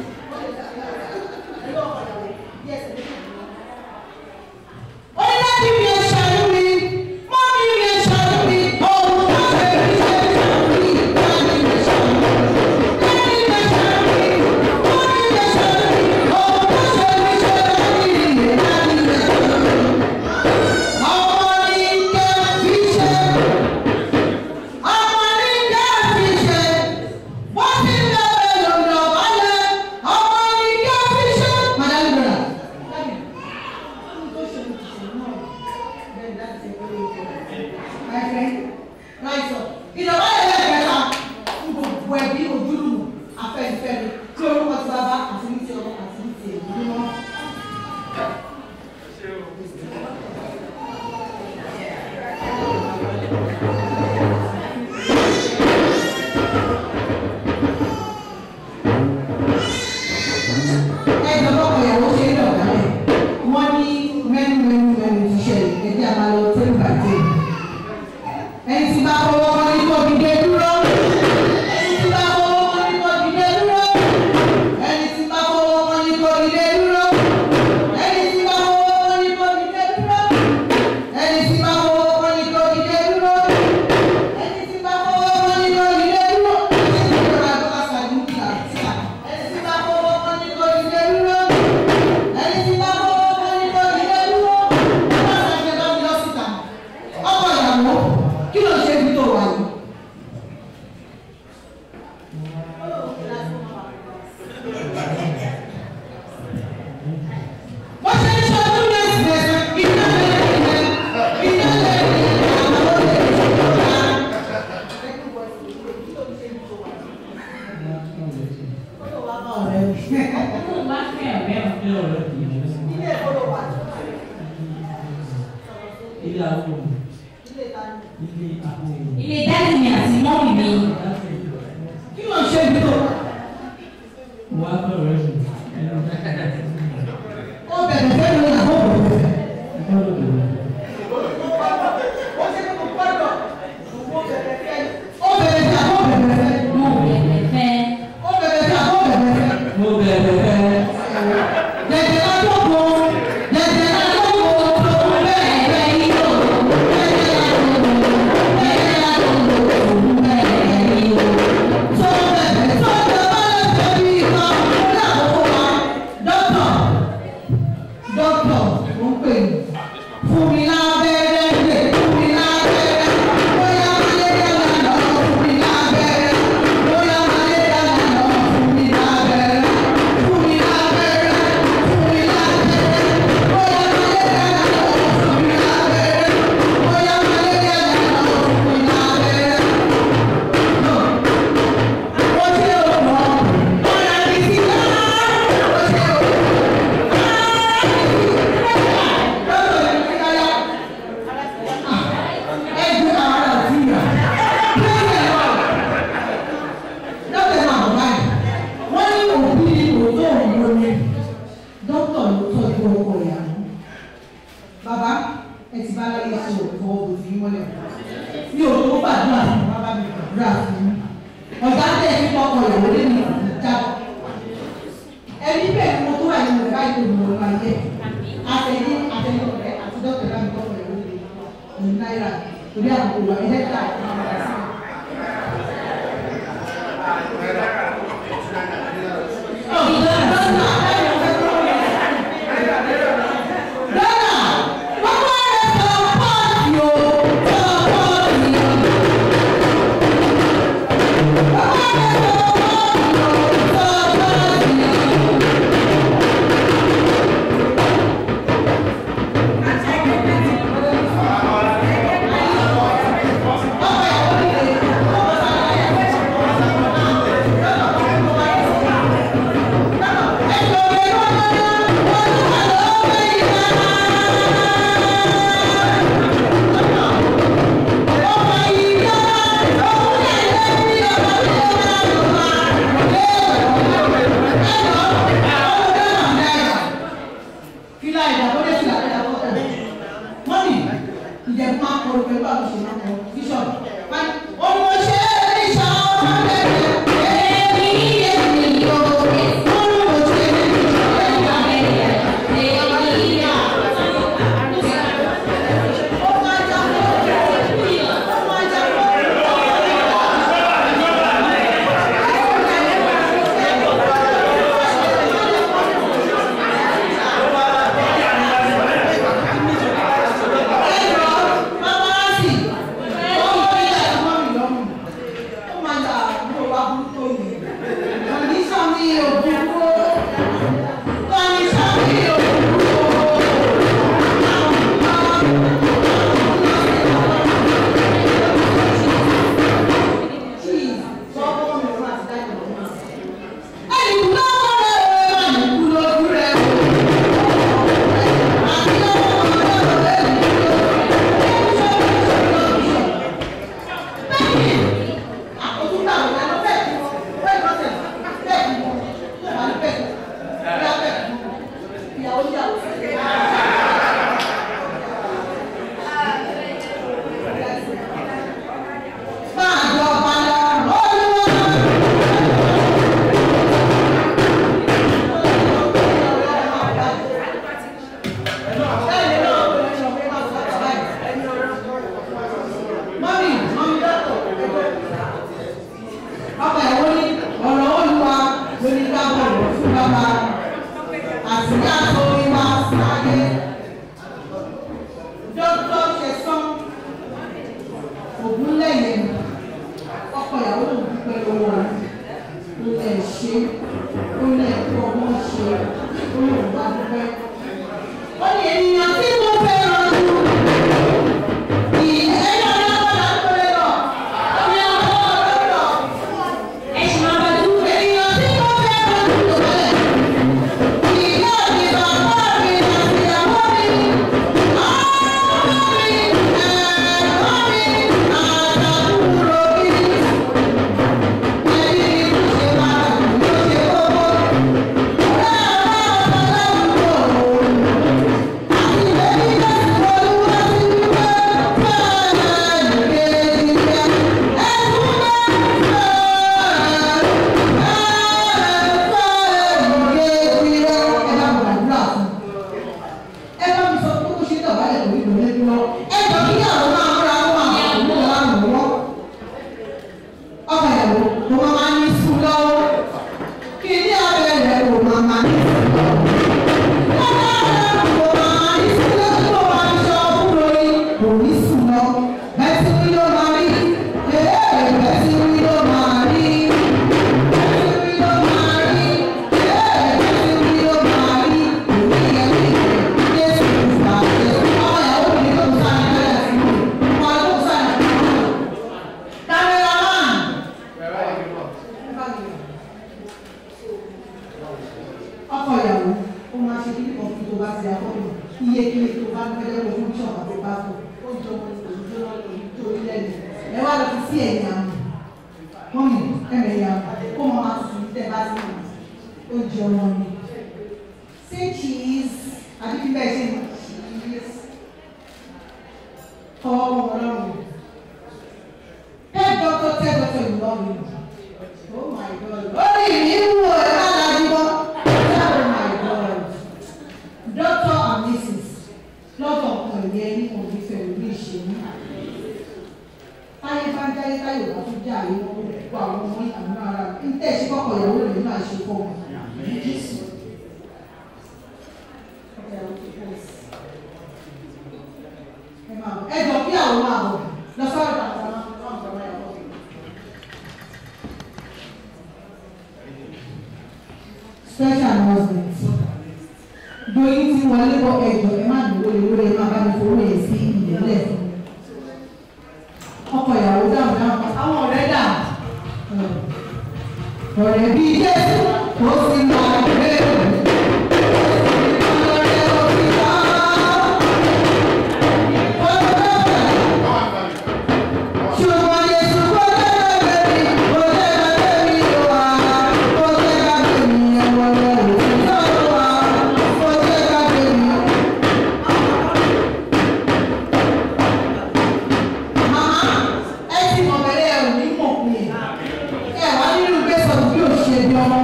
Speaker 3: ó ní láti fi ẹ̀ṣọ́ ìlú mi mọ́ mi fi ẹ̀ṣọ́ ìlú mi òun tó ṣe fi ṣe ẹ̀ṣọ́ ìlú mi láti fi ẹ̀ṣọ́ ìlú mi láti fi ẹ̀ṣọ́ ìlú mi mọ́ mi fi ẹ̀ṣọ́ ìlú mi òun tó ṣe fi ṣe ẹ̀ṣọ́ ìlú mi láti fi ẹ̀ṣọ́ ìlú mi. ọmọ ní kẹ́ fi ṣe ọmọ ní kẹ́ fi ṣe wọ́n ti ń lọ bẹ́ẹ̀ lọ́dọ̀ balẹ̀ ọmọ ní kẹ́ fi ṣe. madam brother. My friend, rise up. Ìjọba yẹn lẹ́gbẹ̀ẹ́ta fún gbogbo ẹbí ojúlùmọ̀ afẹ́nifẹ́ni tí orúkọ ti bàbá àti ní ti ọmọ àti ní ti èmi mímọ́. Ẹ̀jọ̀ lọ́kọ̀ ìyàwó ṣe é dọ̀bálẹ̀. Wọ́n ní mẹ́nu mẹ́nu mẹ́nu ti ṣẹlẹ̀ ẹ̀jẹ̀ àbálọ̀ tẹ́lẹ̀ bàjẹ́ ẹni tí bá fọwọ́ kan ní kò dìde dúró ẹni tí bá fọwọ́ kan ní kò dìde dúró ẹni tí bá fọwọ́ kan ní kò dìde dúró ẹni tí bá fọwọ́ kan ní kò dìde dúró ẹni tí bá fọwọ́ kan ní kò dìde dúró ẹni tí bá fọwọ́ kan ní kò dìde dúró ẹni tí bá fọwọ́ kan ní kò dìde dúró ẹni tí bá fọwọ́ kan ní kò dìde dúró ẹni tí bá fọwọ́ kan ní kò dìde dúró ẹ má sàgbẹ́ bá mi lọ síta ọkọ ìyàwó kí ló ṣe ibi tó wà yìí. wọ́n ṣe ń ṣe ọdún mẹ́sì mẹ́sì iná lẹ́yìn rẹ̀ iná lẹ́yìn rẹ̀ àwọn olè ìṣòro Ilé ìkọlọ̀ wà.
Speaker 7: ilé àwọn
Speaker 3: Ilé ìtajà.
Speaker 7: ilé àwọn
Speaker 4: Ilé dáàdì mi àti mọ́mì mi.
Speaker 3: Kí ló ṣe ibi tó wà?
Speaker 7: wà á bẹ̀rẹ̀ rẹ̀ sùn
Speaker 3: Ó bẹ̀rẹ̀ fẹ́ lórí àbọ̀ bẹ̀rẹ̀ fẹ́.
Speaker 7: ẹgbẹ́ lọ́dọ̀
Speaker 3: Ó ṣe kó gbọ́dọ̀. Ó bẹ̀rẹ̀ fẹ́. Ó bẹ̀rẹ̀ fẹ́ àbọ̀ bẹ̀rẹ̀ fẹ́.
Speaker 4: Mo bẹ̀rẹ̀ fẹ́.
Speaker 3: Ó bẹ̀rẹ̀ fẹ́ àbọ̀ bẹ̀rẹ̀ fẹ́.
Speaker 7: mo bẹ̀rẹ̀ fẹ́
Speaker 3: Dẹ̀dẹ̀ lájọ́kọ̀. Dẹ̀dẹ̀ lájọ́kọ̀ tó bẹ́ẹ̀ bẹ́ẹ̀ yìí o. Dẹ̀dẹ̀ lájọ́kọ̀. Dẹ̀dẹ̀ lájọ́kọ̀ tó bẹ́ẹ̀ bẹ́ẹ̀ yìí o. Tó bẹ̀rẹ̀ tó bẹ̀rẹ̀ bá lè fẹ́ bí ìgbà ó lákòókò wa. Dọ́kítọ̀. Dọ́kítọ̀ ló ń pè mí. Fún mi lábẹ́rẹ́ lè fún mi lábẹ́rẹ́. Bóyá malaria lànà fún mi lábẹ́rẹ́. Bóyá malaria lànà fún mi lábẹ́rẹ́. Fún mi lábẹ́rẹ́. Fún mi lábẹ́rẹ́. Bóyá malaria lànà fún mi lábẹ́rẹ́. Bóyá malaria lànà ọkọ ìyàwó bàbá ẹ ti bá láyé ṣe òkú òfin mọ́lẹ̀ mi ò tó gbàdúrà fún bàbá mi gbàdúrà fún ọ̀gá tẹ̀ sí ọkọ ìyàwó lé mi jábọ̀ ẹni bẹ́ẹ̀ ni mo tó wà nínú ẹ̀ka ìlú ìlú ọ̀la yẹ àtẹ̀yìn àtẹ̀yìn ọ̀rẹ́ àti dọ́kítà láti kọ́ ọ̀rẹ́ lórí ní náírà torí àkókò wa ẹ̀ẹ́dẹ́gbà fílà ìdàgbọ́ dé fílà ìdàgbọ́ tẹ̀lé mọ́nì ìjẹ̀bú máa ń kọ́ pẹ̀lú àwọn òṣèlú máa ń kọ́ bíṣọ̀pù olùwọ́ṣẹ́ ìṣà ọmọ bẹ̀rẹ̀ èmi èmi yóò olùwọ́ṣẹ́ ìṣà ọmọ bẹ̀rẹ̀ èmi yà ó máa jà fún ó máa jà fún. Mọ́mí, mọ́mí dọ́tọ̀, ọkọ̀ ẹ̀wọ́ ní ọ̀rọ̀ olúwa lórí kábọ̀rọ̀ fún bàbá àti káàtó ìwà sáyé. Dọ́tọ̀ ṣẹ̀sán ògúnlẹ̀yẹ ọkọ̀ ìyàwó ló dúpẹ́ lọ́wọ́ rẹ̀ ló lẹ̀ ṣe ó lẹ̀ kọ́ wọ́n ṣe ó lè wá dúpẹ́. Ó ní ènìyàn tí mo fẹ́ràn jù. Ìyẹn yóò ní ọ̀pọ̀ àgbọ̀lẹ̀ lọ. Ó ní ọ̀pọ̀ ọ̀rọ̀ lọ.
Speaker 4: ẹ̀sìn máa bá dúró
Speaker 3: Ènìyàn tí mo fẹ́ràn jù lọ bẹ́ẹ̀. Ìyá mi, bàbá mi, àti ìyàwó mi. Ọmọ mi, ẹ̀gbọ́n mi, àtàkùrọ̀ mi. Ẹni ní kò ṣe máa dùn ló ṣe kókó. Ọ̀rẹ́ àwọn ọ̀pọ̀lọpọ̀ àti ìbẹ́bí lẹ́sìn olúwa ti wípé fẹ́ẹ́ nìkejì rẹ̀. Ẹ̀sùn Bẹ́ẹ̀ sí wí ló máa rí, bẹ́ẹ̀ sí wí ló máa rí. ọkọ ìyàwó ó máa ṣe kíkọ fún tó bá ti àkọ́kọ́ iye kí tó bá ń fẹ́lẹ́ wọ fún ṣọ̀pá tó bá tó ó jọ òjò tó lẹ́nu ẹ wá lọ fi sí ẹ̀yìn àmì mọ́mì ẹ̀rẹ̀ yà kó wọn máa sùn tẹ́ bá sí ó jẹ ọmọ mi. say cheese bẹ́ẹ̀ ṣe ọwọ́ wọn lọ́rùn tẹ́ dọ́tọ̀ tẹ́ dọ́tọ̀ ìlọrin oh my god ó ní ìlú ẹ̀ má dájú mọ́ oh my god doctor and mrs lọ́tọ̀ kan yẹn ní kò ní fẹ́ orí ìṣèlú táyé bá ń jáyé táyé ò bá tún já àyè wọn kó àwọn ọmọ àwọn ará ń tẹ̀sí kọ́kọ́ ìyàwó rẹ̀ náà ṣe fọ́ wọn. Ẹ máa bọ̀. ẹ jọ kí àwọn máa bọ̀ lọ sọ́dọ̀ bàbá máa ń bọ̀ bàbá yà bọ̀. special announcement doyin ti wọlé bọ ẹjọ ẹ má dùn wọlé wọlé ẹ má bá mi fowó yẹn sí ìdílé ọkọ ìyàwó dáhùn dáhùn àwọn ọ̀rẹ́ dà ọ̀rẹ́ bíi jésù ó sì lọ ọ̀rẹ́ ṣùgbọ́n jésù kò tẹ́lẹ̀ bẹ́ẹ̀ mi kò tẹ́lẹ̀ bẹ́ẹ̀ mi wá kò tẹ́lẹ̀ bẹ́ẹ̀ mi ẹ̀wọ̀n rẹ̀ ò sí sọ̀rọ̀ wá kò tẹ́lẹ̀ bẹ́ẹ̀ mi. Màmá ẹ ti mọ̀ bẹ̀rẹ̀ ẹ̀ ò ní mọ̀ pé ẹ wá nínú gbé sọ̀rọ̀ bí ò ṣe bí ọmọ.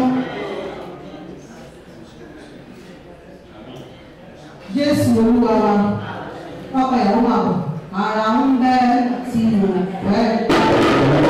Speaker 3: Jésù olúwa wa ọkọ ìyàwó máa bọ̀ ara ń bẹ́ tí mo fẹ́.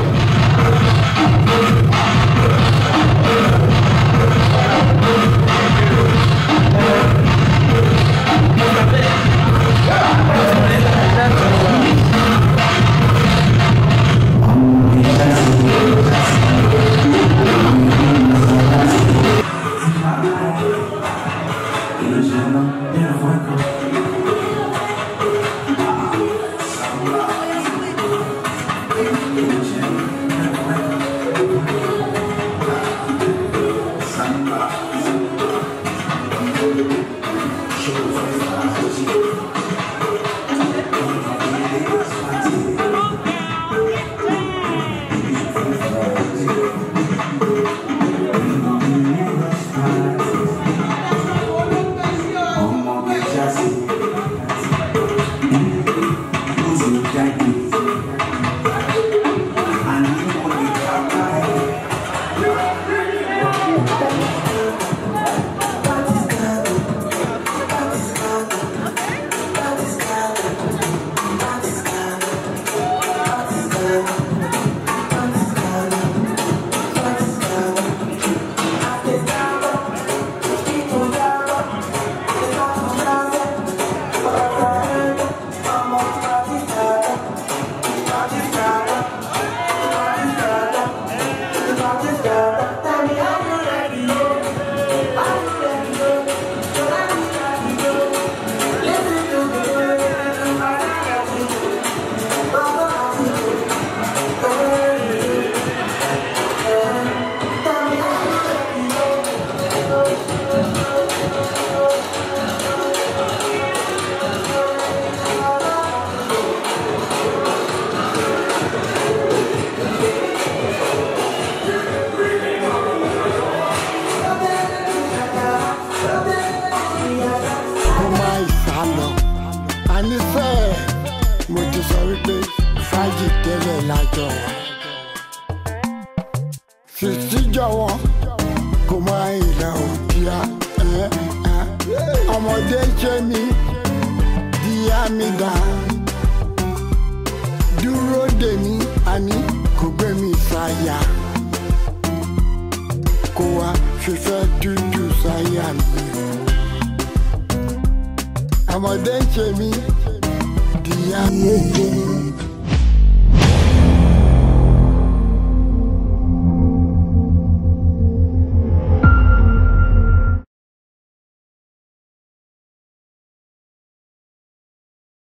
Speaker 1: kó má ìsálọ. àníṣe mo ti sọ wípé fájì tẹ́lẹ̀ lájọ wa. sìsì jọ̀wọ́ kó má ìlà òkìá. ọmọdé ṣe mí díyá mi dá. dúró dè mí àní kò gbé mi sáyà. kó wá fífẹ́ dúdú sáyà mi o ọmọdé ń ṣe mí dìyà mi.